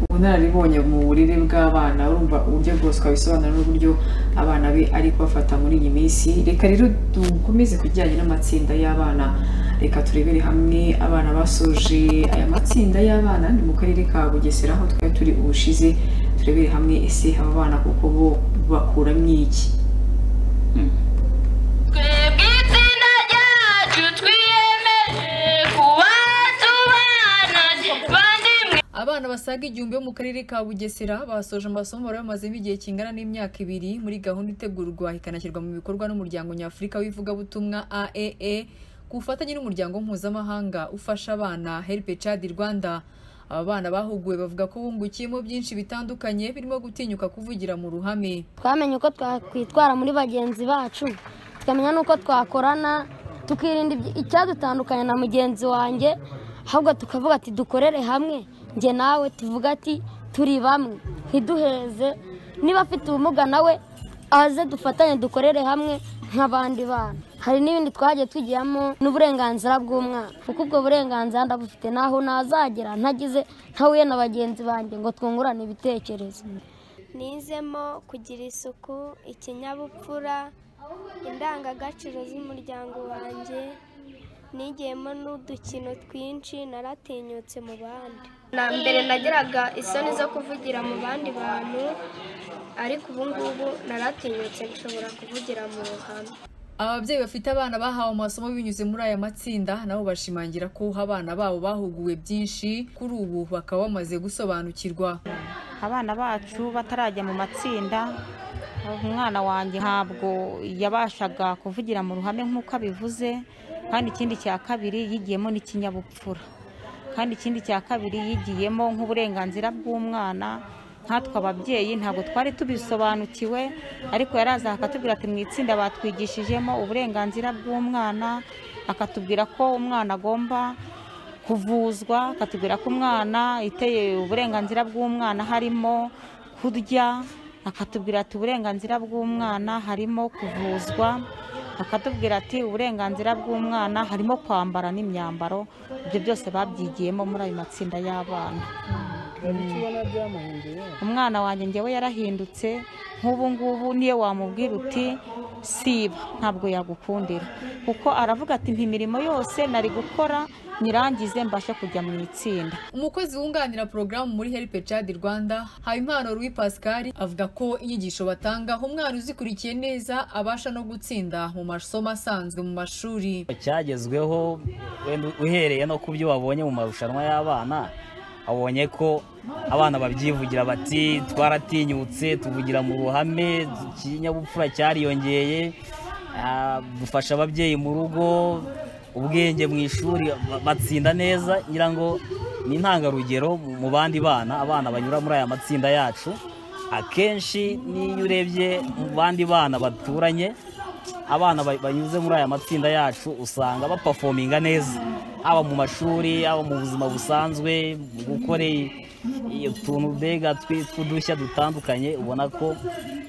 ubunararibonye mu burere bw'abana urumva uburyo bwose wabisobanura n'uburyo abana be ari kubafata muri iyi minsi reka rero dukomeze ku bijyanye n'amatsinda y'abana reka turebere hamwe abana basoje aya matsinda y'abana ni mu karere ka bugesera aho twari turi ubushize turebere hamwe ese aba bana kuko bo bakuramo iki twebwe itsinda ryacu twiyemeje kuba tubana bandimwe Abana basaga igihumbi bo mu karere ka Bugesera basoje amasomo bari bamazemo igihe kingana n'imyaka ibiri muri gahunda itegurwa ikanashyirwa mu bikorwa n'umuryango nyafurika w'ivugabutumwa AAA ku bufatanye n'umuryango mpuzamahanga ufasha abana Help Child Rwanda. Aba bana bahuguwe bavuga ko bungukiyemo byinshi bitandukanye birimo gutinyuka kuvugira mu ruhame. twamenye uko twakwitwara muri bagenzi bacu tukamenya n'uko twakorana tukirinda ibyi- icyadutandukanya na mugenzi wanjye ahubwo tukavuga ati dukorere hamwe njye nawe tuvuga ati turi bamwe ntiduheze niba afite ubumuga nawe aze dufatanye dukorere hamwe nk'abandi bana hari n'ibindi twagiye tugiramo n'uburenganzira bw'umwana kuko ubwo burenganzira ndabufite naho nazagera ntagize ntahuye na bagenzi banjye ngo twungurane ibitekerezo nizemo kugira isuku ikinyabupfura indangagaciro z'umuryango wanjye nigiyemo n'udukino twinshi naratinyutse mu bandi na mbere nagiraga isoni zo kuvugira mu bandi bantu ariko ubu ngubu naratinyutse nshobora kuvugira mu ruhame Ababyeyi bafite abana bahawe amasomo binyuze muri aya matsinda nabo bashimangira ko abana babo bahuguwe byinshi kuri ubu bakaba bamaze gusobanukirwa. abana bacu batarajya mu matsinda umwana wanjye ntabwo yabashaga kuvugira mu ruhame nk'uko abivuze kandi ikindi cya kabiri yigiyemo n'ikinyabupfura kandi ikindi cya kabiri yigiyemo nk'uburenganzira bw'umwana nkatwe ababyeyi ntabwo twari tubisobanukiwe ariko yaraza akatubwira ati mu itsinda batwigishijemo uburenganzira bw'umwana akatubwira ko umwana agomba kuvuzwa akatubwira ko umwana iteye uburenganzira bw'umwana harimo kurya akatubwira ati uburenganzira bw'umwana harimo kuvuzwa akatubwira ati uburenganzira bw'umwana harimo kwambara n'imyambaro ibyo byose babyigiyemo muri ayo matsinda y'abana umwana wanjye ngewe yarahindutse nk'ubu ngubu niyo wamubwira uti siba ntabwo yagukundira kuko aravuga ati ntimirimo yose nari gukora nyirangize mbashe kujya mu itsinda umukozi wunganira porogaramu muri help child rwanda habimana rui pascal avuga ko inyigisho batanga umwana uzikurikiye neza abasha no gutsinda mu masomo asanzwe mu mashuri cyagezweho wenda uhereye no ku byo wabonye mu marushanwa y'abana wabonye ko abana babyivugira bati twaratinyutse tuvugira mu ruhame ikinyabupfura cyariyongeye ah, dufasha ababyeyi mu rugo ubwenge mu ishuri ba- batsinda neza ngira ngo ni intangarugero mu mu bandi bana abana banyura muri aya matsinda yacu akenshi n'iyo urebye mu bandi bana baturanye abana ba- banyuze muri aya matsinda yacu usanga bapafominga neza haba mu mashuri haba mu buzima busanzwe mu gukora i- i- utuntu mbega twi- tw'udushya dutandukanye ubona ko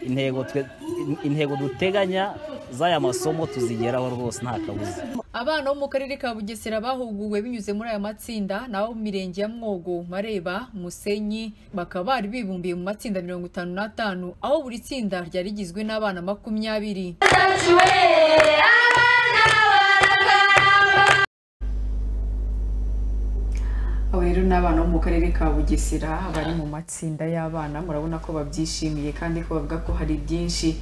intego twe- in- intego duteganya z'aya masomo tuzigeraho rwose nta kabuza abana bo mu karere ka bugesera bahuguwe binyuze muri aya matsinda n'abo mu mirenge ya mwogo mareba musenyi bakaba bari bibumbiye mu matsinda mirongo itanu n'atanu aho buri tsinda ryari rigizwe n'abana makumyabiri abo rero ni abana bo mu karere ka bugesera bari mu matsinda y'abana murabona ko babyishimiye kandi ko bavuga ko hari byinshi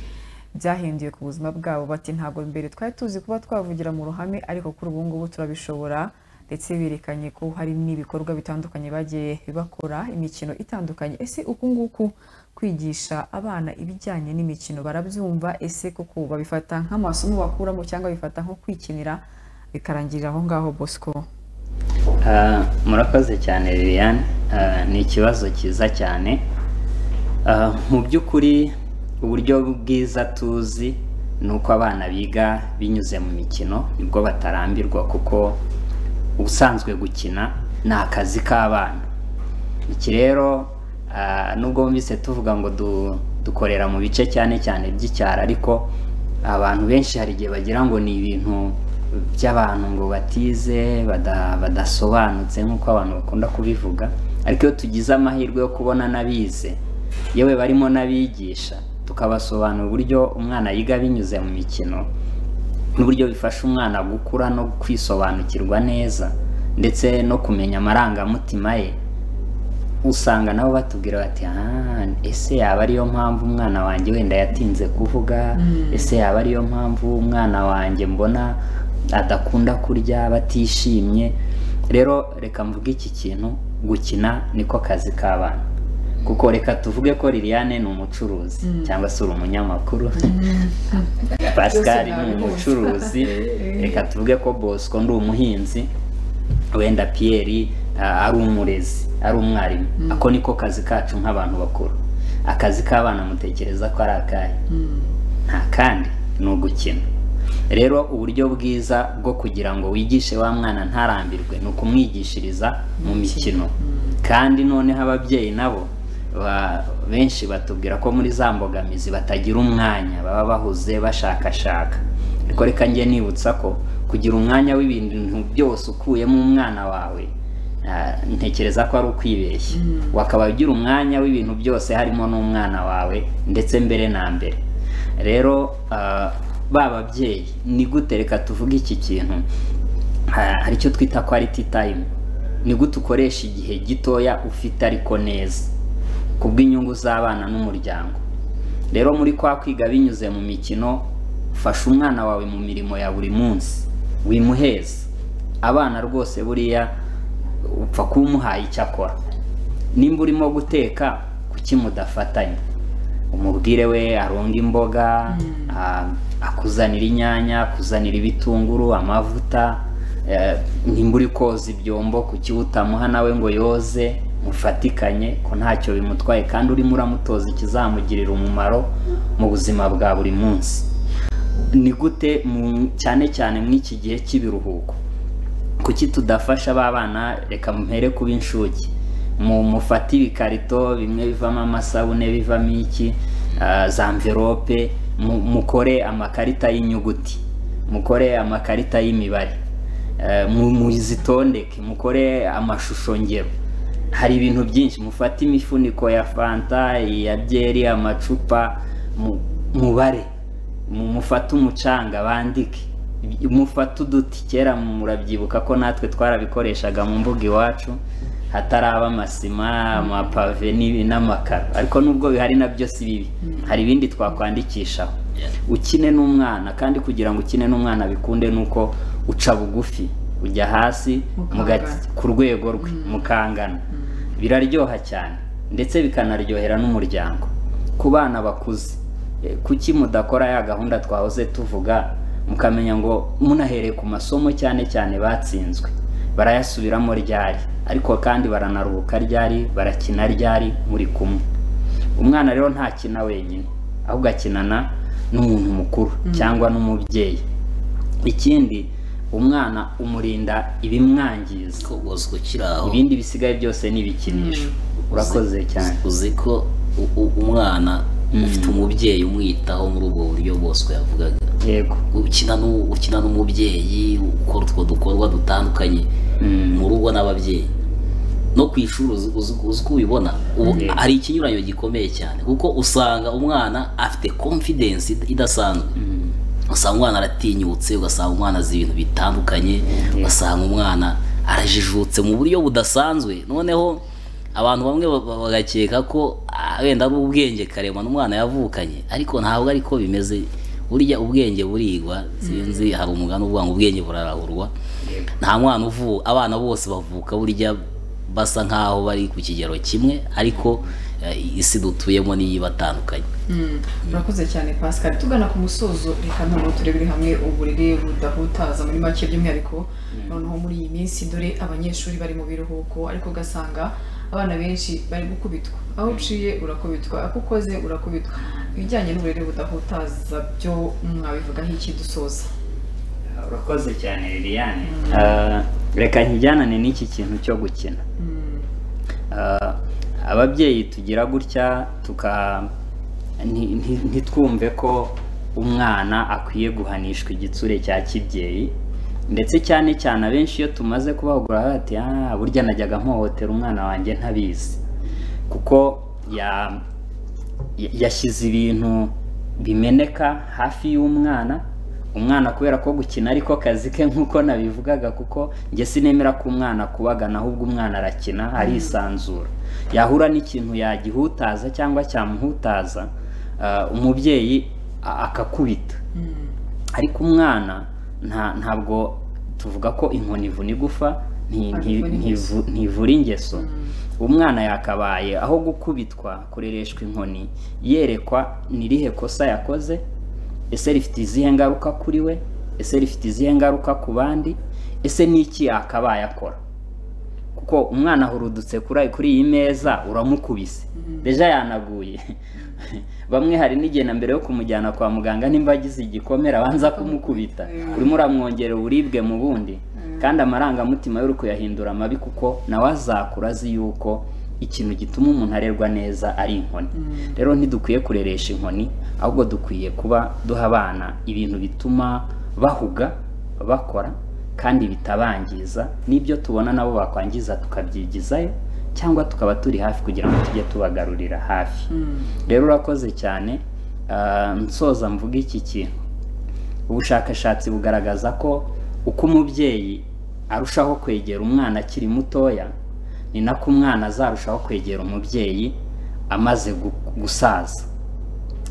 byahinduye ku buzima bwabo bati ntabwo mbere twari tuzi kuba twavugira mu ruhame ariko kuri ubu ngubu turabishobora ndetse berekanye ko hari n'ibikorwa bitandukanye bagiye bakora imikino itandukanye ese uku nguku kwigisha abana ibijyanye n'imikino barabyumva ese kuko babifata nk'amasomo bakuramo cyangwa babifata nko kwikinira bikarangirira aho ngaho bosco Ah, murakoze cyane liliane Ah, ni ikibazo cyiza cyane Ah, mu by'ukuri uburyo bwiza tuzi ni uko abana biga binyuze mu mikino nibwo batarambirwa kuko ubusanzwe gukina ni akazi k'abana iki rero ah, nubwo wumvise tuvuga ngo du- dukorera mu bice cyane cyane by'icyaro ariko abantu benshi hari igihe bagira ngo ni ibintu by'abantu ngo batize bada- badasobanutse nk'uko abantu bakunda kubivuga ariko iyo tugize amahirwe yo kubona n'abize yewe barimo n'abigisha tukabasobanura uburyo umwana yiga binyuze mu mikino n'uburyo bifasha umwana gukura no kwisobanukirwa neza ndetse no kumenya amarangamutima ye usanga nabo batubwira bati "Ah, ese yaba ariyo mpamvu umwana wanjye wenda yatinze kuvuga Mm. ese yaba ariyo mpamvu umwana wanjye mbona adakunda kurya batishimye rero reka mvuge iki kintu gukina niko kazi k'abana kuko reka tuvuge ko liliane ni umucuruzi Mm. cyangwa se uri umunyamakuru Byose pascal ni nabibonye. umucuruzi reka tuvuge ko bosco ndi umuhinzi wenda piyeri ah, ari umurezi ari umwarimu Mm. ako niko kazi kacu nk'abantu bakuru akazi k'abana mutekereza ko ari akahe nta kandi ni ugukina rero uburyo bwiza bwo kugira ngo wigishe wa mwana ntarambirwe ni ukumwigishiriza mu mikino kandi noneho ababyeyi nabo ba- benshi batubwira ko muri za mbogamizi batagira umwanya baba bahuze bashakashaka ariko reka njye nibutsa ko kugira umwanya w'ibintu byose ukuyemo umwana wawe ah, ntekereza ko ari ukwibeshya wakaba ugira umwanya w'ibintu byose harimo n'umwana wawe ndetse mbere na mbere rero ah, ba babyeyi ni gute reka tuvuge iki kintu ha- hari icyo twita quality time ni gute ukoresha igihe gitoya ufite ariko neza kubw'inyungu z'abana n'umuryango rero muri kwa kwiga binyuze mu mikino fasha umwana wawe mu mirimo ya buri munsi wimuheza abana rwose buriya upfa kuba umuhaye icyo akora nimba urimo guteka kuki mudafatanya umubwire we aronga imboga a- akuzanira inyanya akuzanira ibitunguru amavuta eh, nimba uri koza ibyombo kuki utamuha nawe ngo yoze mufatikanye ko ntacyo bimutwaye kandi urimo uramutoza ikizamugirira umumaro mu buzima bwa buri munsi ni gute mu- cyane cyane muri iki gihe cy'ibiruhuko kuki tudafasha ba bana reka mpere kuba inshuke mu mufate ibikarito bimwe bivamo amasabune bivamo iki ah, za mverope mu- mukore amakarita y'inyuguti mukore amakarita y'imibare eh, mu- muzitondeke mukore amashusho ngero hari ibintu byinshi mufate imifuniko ya fanta iya byeri amacupa mu- mubare mu- mufate umucanga bandike mufate uduti kera murabyibuka ko natwe twarabikoreshaga mu mbuga iwacu hataraba amasima amapave n'ibi- n'amakaro ariko nubwo bihari nabyo si bibi hari ibindi twakwandikishaho ukine n'umwana kandi kugira ngo ukine n'umwana bikunde nuko uca bugufi ujya hasi Mukangana. muga- ku rwego rwe mukangana biraryoha cyane ndetse bikanaryohera n'umuryango ku bana bakuze eh, kuki mudakora ya gahunda twahoze tuvuga mukamenya ngo munahereye ku masomo cyane cyane batsinzwe barayasubiramo ryari ariko kandi baranaruhuka ryari barakina ryari muri kumwe umwana rero ntakina wenyine ahubwo akinana n'umuntu mukuru cyangwa n'umubyeyi ikindi umwana umurinda ibimwangiza ibindi bisigaye byose ni ibikinisho urakoze cyane uzi ko u- u- umwana ufite umubyeyi umwitaho muri ubwo buryo bwose yavugaga yego ukina n'u- ukina n'umubyeyi ukora utwo dukorwa dutandukanye mu rugo n'ababyeyi no ku ishuri uzi- uzi uzi uko ubibona ubu Yego. hari ikinyuranyo gikomeye cyane kuko usanga umwana afite confidence idasanzwe usanga umwana aratinyutse ugasanga umwana azi ibintu bitandukanye ugasanga umwana arajijutse mu buryo budasanzwe noneho abantu bamwe ba- ba- bagakeka ko ah, wenda ari ubwenge karemano umwana yavukanye ariko ntabwo ari ko bimeze burya ubwenge burigwa sinzi hari umugani uvuga ngo ubwenge burarahurwa nta mwana uvuka abana bose bavuka burya basa nkaho bari ku kigero kimwe ariko eh, isi dutuyemo niyo ibatandukanye Mm, Murakoze cyane Pascal tugana ku musozo reka noneho turebere hamwe uburere budahutaza muri make by'umwihariko noneho muri iyi minsi dore abanyeshuri bari mu biruhuko ariko ugasanga abana benshi bari gukubitwa aho uciye urakubitwa ako ukoze urakubitwa ibijyanye n'uburere budahutaza byo mwabivugaho iki dusoza urakoze cyane liliane Ah, reka nkijyanane n'iki kintu cyo gukina Ah, ababyeyi tugira gutya tuka nti- nti- ntitwumve ko umwana akwiye guhanishwa igitsure cya kibyeyi ndetse cyane cyane abenshi iyo tumaze kubahugura bati "Ah, burya najyaga mpohotera umwana wanjye ntabizi kuko ya- ya- yashyize ibintu bimeneka hafi y'umwana umwana kubera ko gukina ariko kazi ke nk'uko nabivugaga kuko njye sinemera ko umwana kubagana ahubwo umwana arakina arisanzura yahura n'ikintu yagihutaza cyangwa cyamuhutaza ah, umubyeyi a- akakubita ariko umwana nta ntabwo tuvuga ko inkoni ivuna igufa nti- nti- ntivu- ntivura ingeso umwana yakabaye aho gukubitwa kurereshwa inkoni yerekwa n'irihe kosa yakoze ese rifite izihe ngaruka kuri we ese rifite izihe ngaruka ku bandi ese ni iki yakabaye akora kuko umwana ahurudutse kuri kuri iyi meza uramukubise deja yanaguye bamwe hari n'igihe na mbere yo kumujyana kwa muganga nimba agize igikomere abanza kumukubita urimo uramwongerera uburibwe mu bundi kandi amarangamutima yo uri kuyahindura amabi kuko nawe azakura azi yuko ikintu gituma umuntu arerwa neza ari inkoni rero ntidukwiye kureresha inkoni ahubwo dukwiye kuba duha abana ibintu bituma bahuga bakora kandi bitabangiza n'ibyo tubona nabo bakwangiza tukabyigizayo cyangwa tukaba turi hafi kugira ngo tujye tubagarurira hafi rero urakoze cyane ah, nsoza mvuga iki kintu ubushakashatsi bugaragaza ko uko umubyeyi arushaho kwegera umwana akiri mutoya ni nako umwana azarushaho kwegera umubyeyi amaze gu- gusaza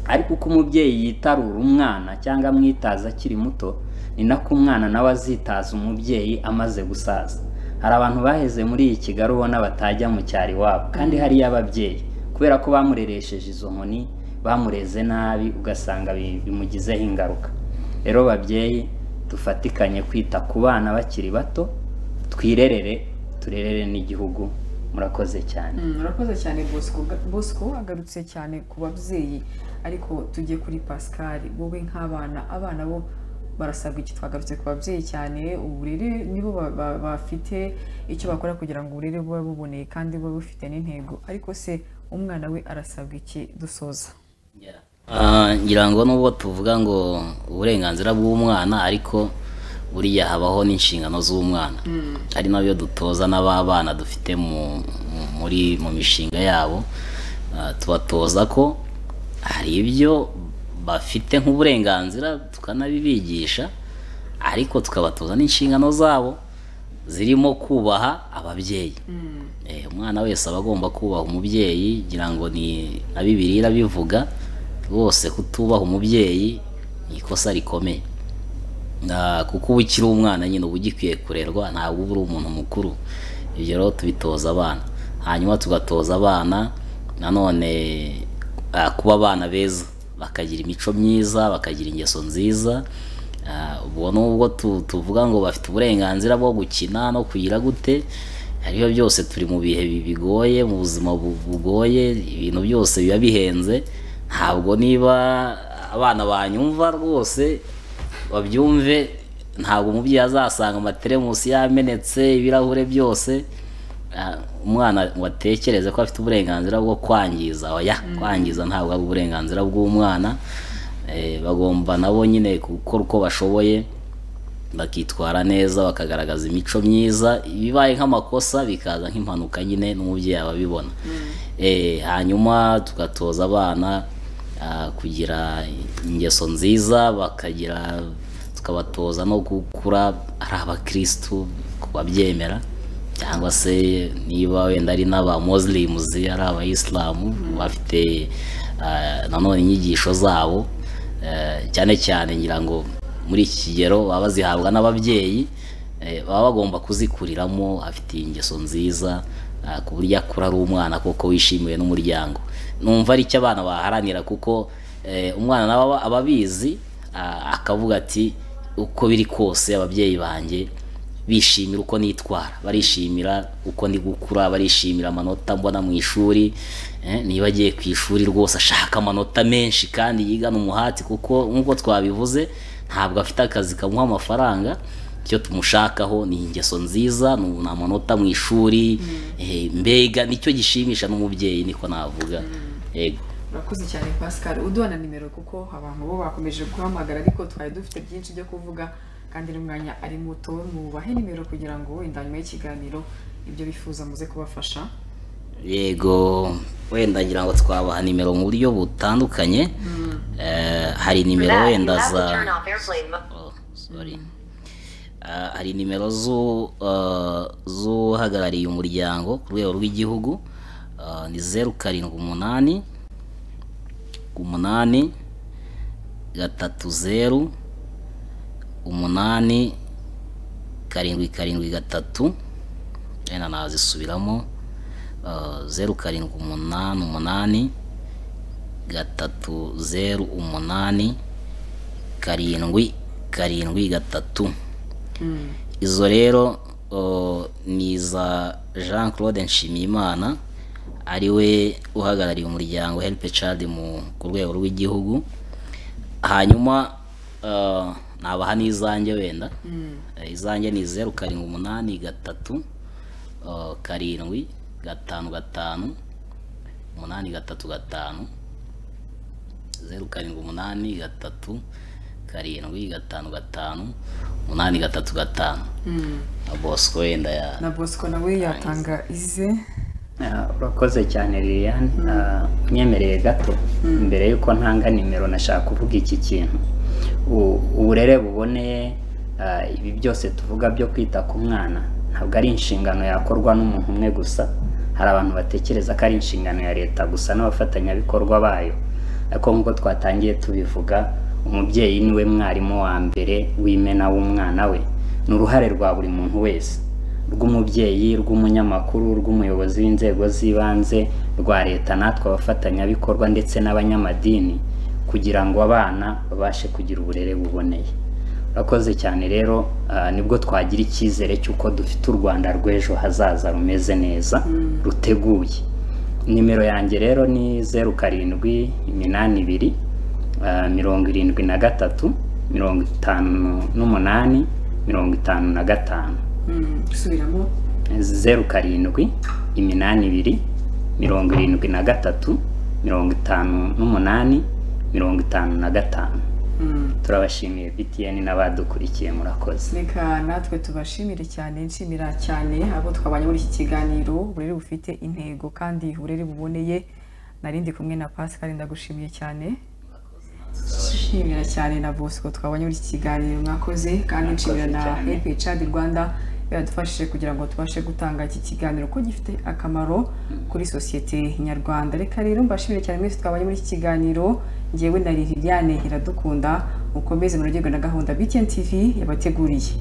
ariko uko umubyeyi yitarura umwana cyangwa amwitaza akiri muto ni nako umwana nawe azitaza umubyeyi amaze gusaza hari abantu baheze muri iyi kigali ubona batajya mu cyaro iwabo kandi hariyo ababyeyi kubera ko bamureresheje izo nkoni bamureze nabi ugasanga bi- bimugizeho ingaruka rero babyeyi dufatikanye kwita ku bana bakiri bato twirerere turerere n'igihugu murakoze cyane Mm, urakoze cyane bosco bosco agarutse cyane ku babyeyi ariko tujye kuri pascal wowe nk'abana abana bo barasabwa iki twagarutse ku babyeyi cyane uburere nibo ba- ba- bafite icyo bakora kugira ngo uburere buba buboneye kandi buba bufite n'intego ariko se umwana we arasabwa iki dusoza Ah, ngira ngo nubwo tuvuga ngo uburenganzira bw'umwana ariko buriya habaho n'inshingano z'umwana ari nabyo dutoza n'ababana dufite mu mu- muri mu mishinga yabo Ah, tubatoza ko hari ibyo bafite nk'uburenganzira tukanabibigisha ariko tukabatoza n'inshingano zabo zirimo kubaha ababyeyi Eh, umwana wese aba agomba kubaha umubyeyi ngira ngo ni na bibiliya irabivuga rwose kutubaha umubyeyi ni ikosa rikomeye Na- kuko uba ukiri umwana nyine uba ugikwiye kurerwa ntabwo uba uri umuntu mukuru ibyo rero tubitoza abana hanyuma tugatoza abana nanone ah, kuba abana beza bakagira imico myiza bakagira ingeso nziza Ah, ubwo nubwo tu- tuvuga ngo bafite uburenganzira bwo gukina no kugira gute ariyo byose turi mu bihe bi- bigoye mu buzima bu- bugoye ibintu byose biba bihenze ntabwo niba abana banyumva rwose babyumve ntabwo umubyeyi azasanga amateremusi yamenetse ibirahure byose Ah, umwana ngo atekereze ko afite uburenganzira bwo kwangiza oya kwangiza ntabwo ari uburenganzira bw'umwana Eh, bagomba nabo nyine gukora uko bashoboye bakitwara neza bakagaragaza imico myiza ibibaye nk'amakosa bikaza nk'impanuka nyine n'umubyeyi aba abibona Eh, hanyuma tugatoza abana ah, kugira ingeso nziza bakagira tukabatoza no gukura ari abakirisitu kubabyemera cyangwa se niba wenda ari n'aba muslims ari abayisilamu bafite ah, nanone inyigisho zabo Eh, cyane cyane ngira ngo muri iki kigero baba bazihabwa n'ababyeyi eh, baba bagomba kuzikuriramo afite ingeso nziza ah, ku buryo akura ari umwana koko wishimiwe n'umuryango numva ari cyo abana baharanira kuko eh, umwana nawe aba- aba abizi ah, akavuga ati uko biri kose ababyeyi banjye bishimira uko nitwara barishimira uko ndi gukura barishimira amanota mbona mu ishuri eh, niba agiye ku ishuri rwose ashaka amanota menshi kandi yigana umuhati kuko nk'uko twabivuze ntabwo afite akazi kamuha amafaranga icyo tumushakaho ni ingeso nziza ni ni amanota mu ishuri eh, mbega nicyo gishimisha n'umubyeyi niko navuga yego urakoze cyane pascal uduha na nimero kuko abantu bo bakomeje guhamagara ariko twari dufite byinshi byo kuvuga kandi n'umwanya ari muto mubahe nimero kugira ngo wenda nyuma y'ikiganiro ibyo bifuza muze kubafasha yego wenda ngira ngo twabaha nimero mu buryo butandukanye Eh, hari nimero wenda za sorry Ah, hari nimero z'u- ah, z'uhagarariye umuryango ku rwego rw'igihugu Ah, ni zeru karindwi umunani umunani gatatu zeru umunani karindwi karindwi gatatu wenda nazisubiramo Ah, zeru karindwi umunani umunani gatatu zeru umunani karindwi karindwi gatatu izo rero o, ni iza jean claude nshimiyimana ariwe uhagarariye umuryango help child mu ku rwego rw'igihugu hanyuma eh, nabaha n'izanjye wenda Eh, izanjye ni zeru karindwi umunani gatatu eh, karindwi gatanu gatanu umunani gatatu gatanu zeru karindwi umunani gatatu karindwi gatanu gatanu umunani gatatu gatanu na bosco wenda ya na bosco nawe yatanga ize Ah, urakoze cyane liliane Ah, unyemereye gato mbere y'uko ntanga nimero nashaka kuvuga iki kintu U- uburere buboneye ah, ibi byose tuvuga byo kwita ku mwana ntabwo ari inshingano yakorwa n'umuntu umwe gusa hari abantu batekereza ko ari inshingano ya leta gusa n'abafatanyabikorwa bayo ariko nk'uko twatangiye tubivuga umubyeyi niwe mwarimu wa mbere w'imena w'umwana we ni uruhare rwa buri muntu wese rw'umubyeyi rw'umunyamakuru rw'umuyobozi w'inzego z'ibanze rwa leta natwe abafatanyabikorwa ndetse n'abanyamadini kugira ngo abana babashe kugira uburere buboneye urakoze cyane rero ah, nibwo twagira icyizere cy'uko dufite u rwanda rw'ejo hazaza rumeze neza ruteguye nimero yanjye rero ni zeru karindwi iminani ibiri ah, mirongo irindwi na gatatu mirongo itanu n'umunani mirongo itanu na gatanu subiramo zeru karindwi iminani ibiri mirongo irindwi na gatatu mirongo itanu n'umunani mirongo itanu na gatanu turabashimiye btn n'abadukurikiye murakoze reka natwe tubashimire cyane nshimira cyane abo twabanye muri iki kiganiro uburere bufite intego kandi uburere buboneye narindi kumwe na pascal ndagushimiye cyane nshimira cyane na bosco twabanye muri iki kiganiro mwakoze kandi nshimira na cyane. help child rwanda yadufashije kugira ngo tubashe gutanga iki kiganiro ko gifite akamaro kuri sosiyete nyarwanda reka rero mbashimire cyane mwese twabanye muri iki kiganiro ngewe na liliane iradukunda mukomeze muryogerwe na gahunda btn tv yabateguriye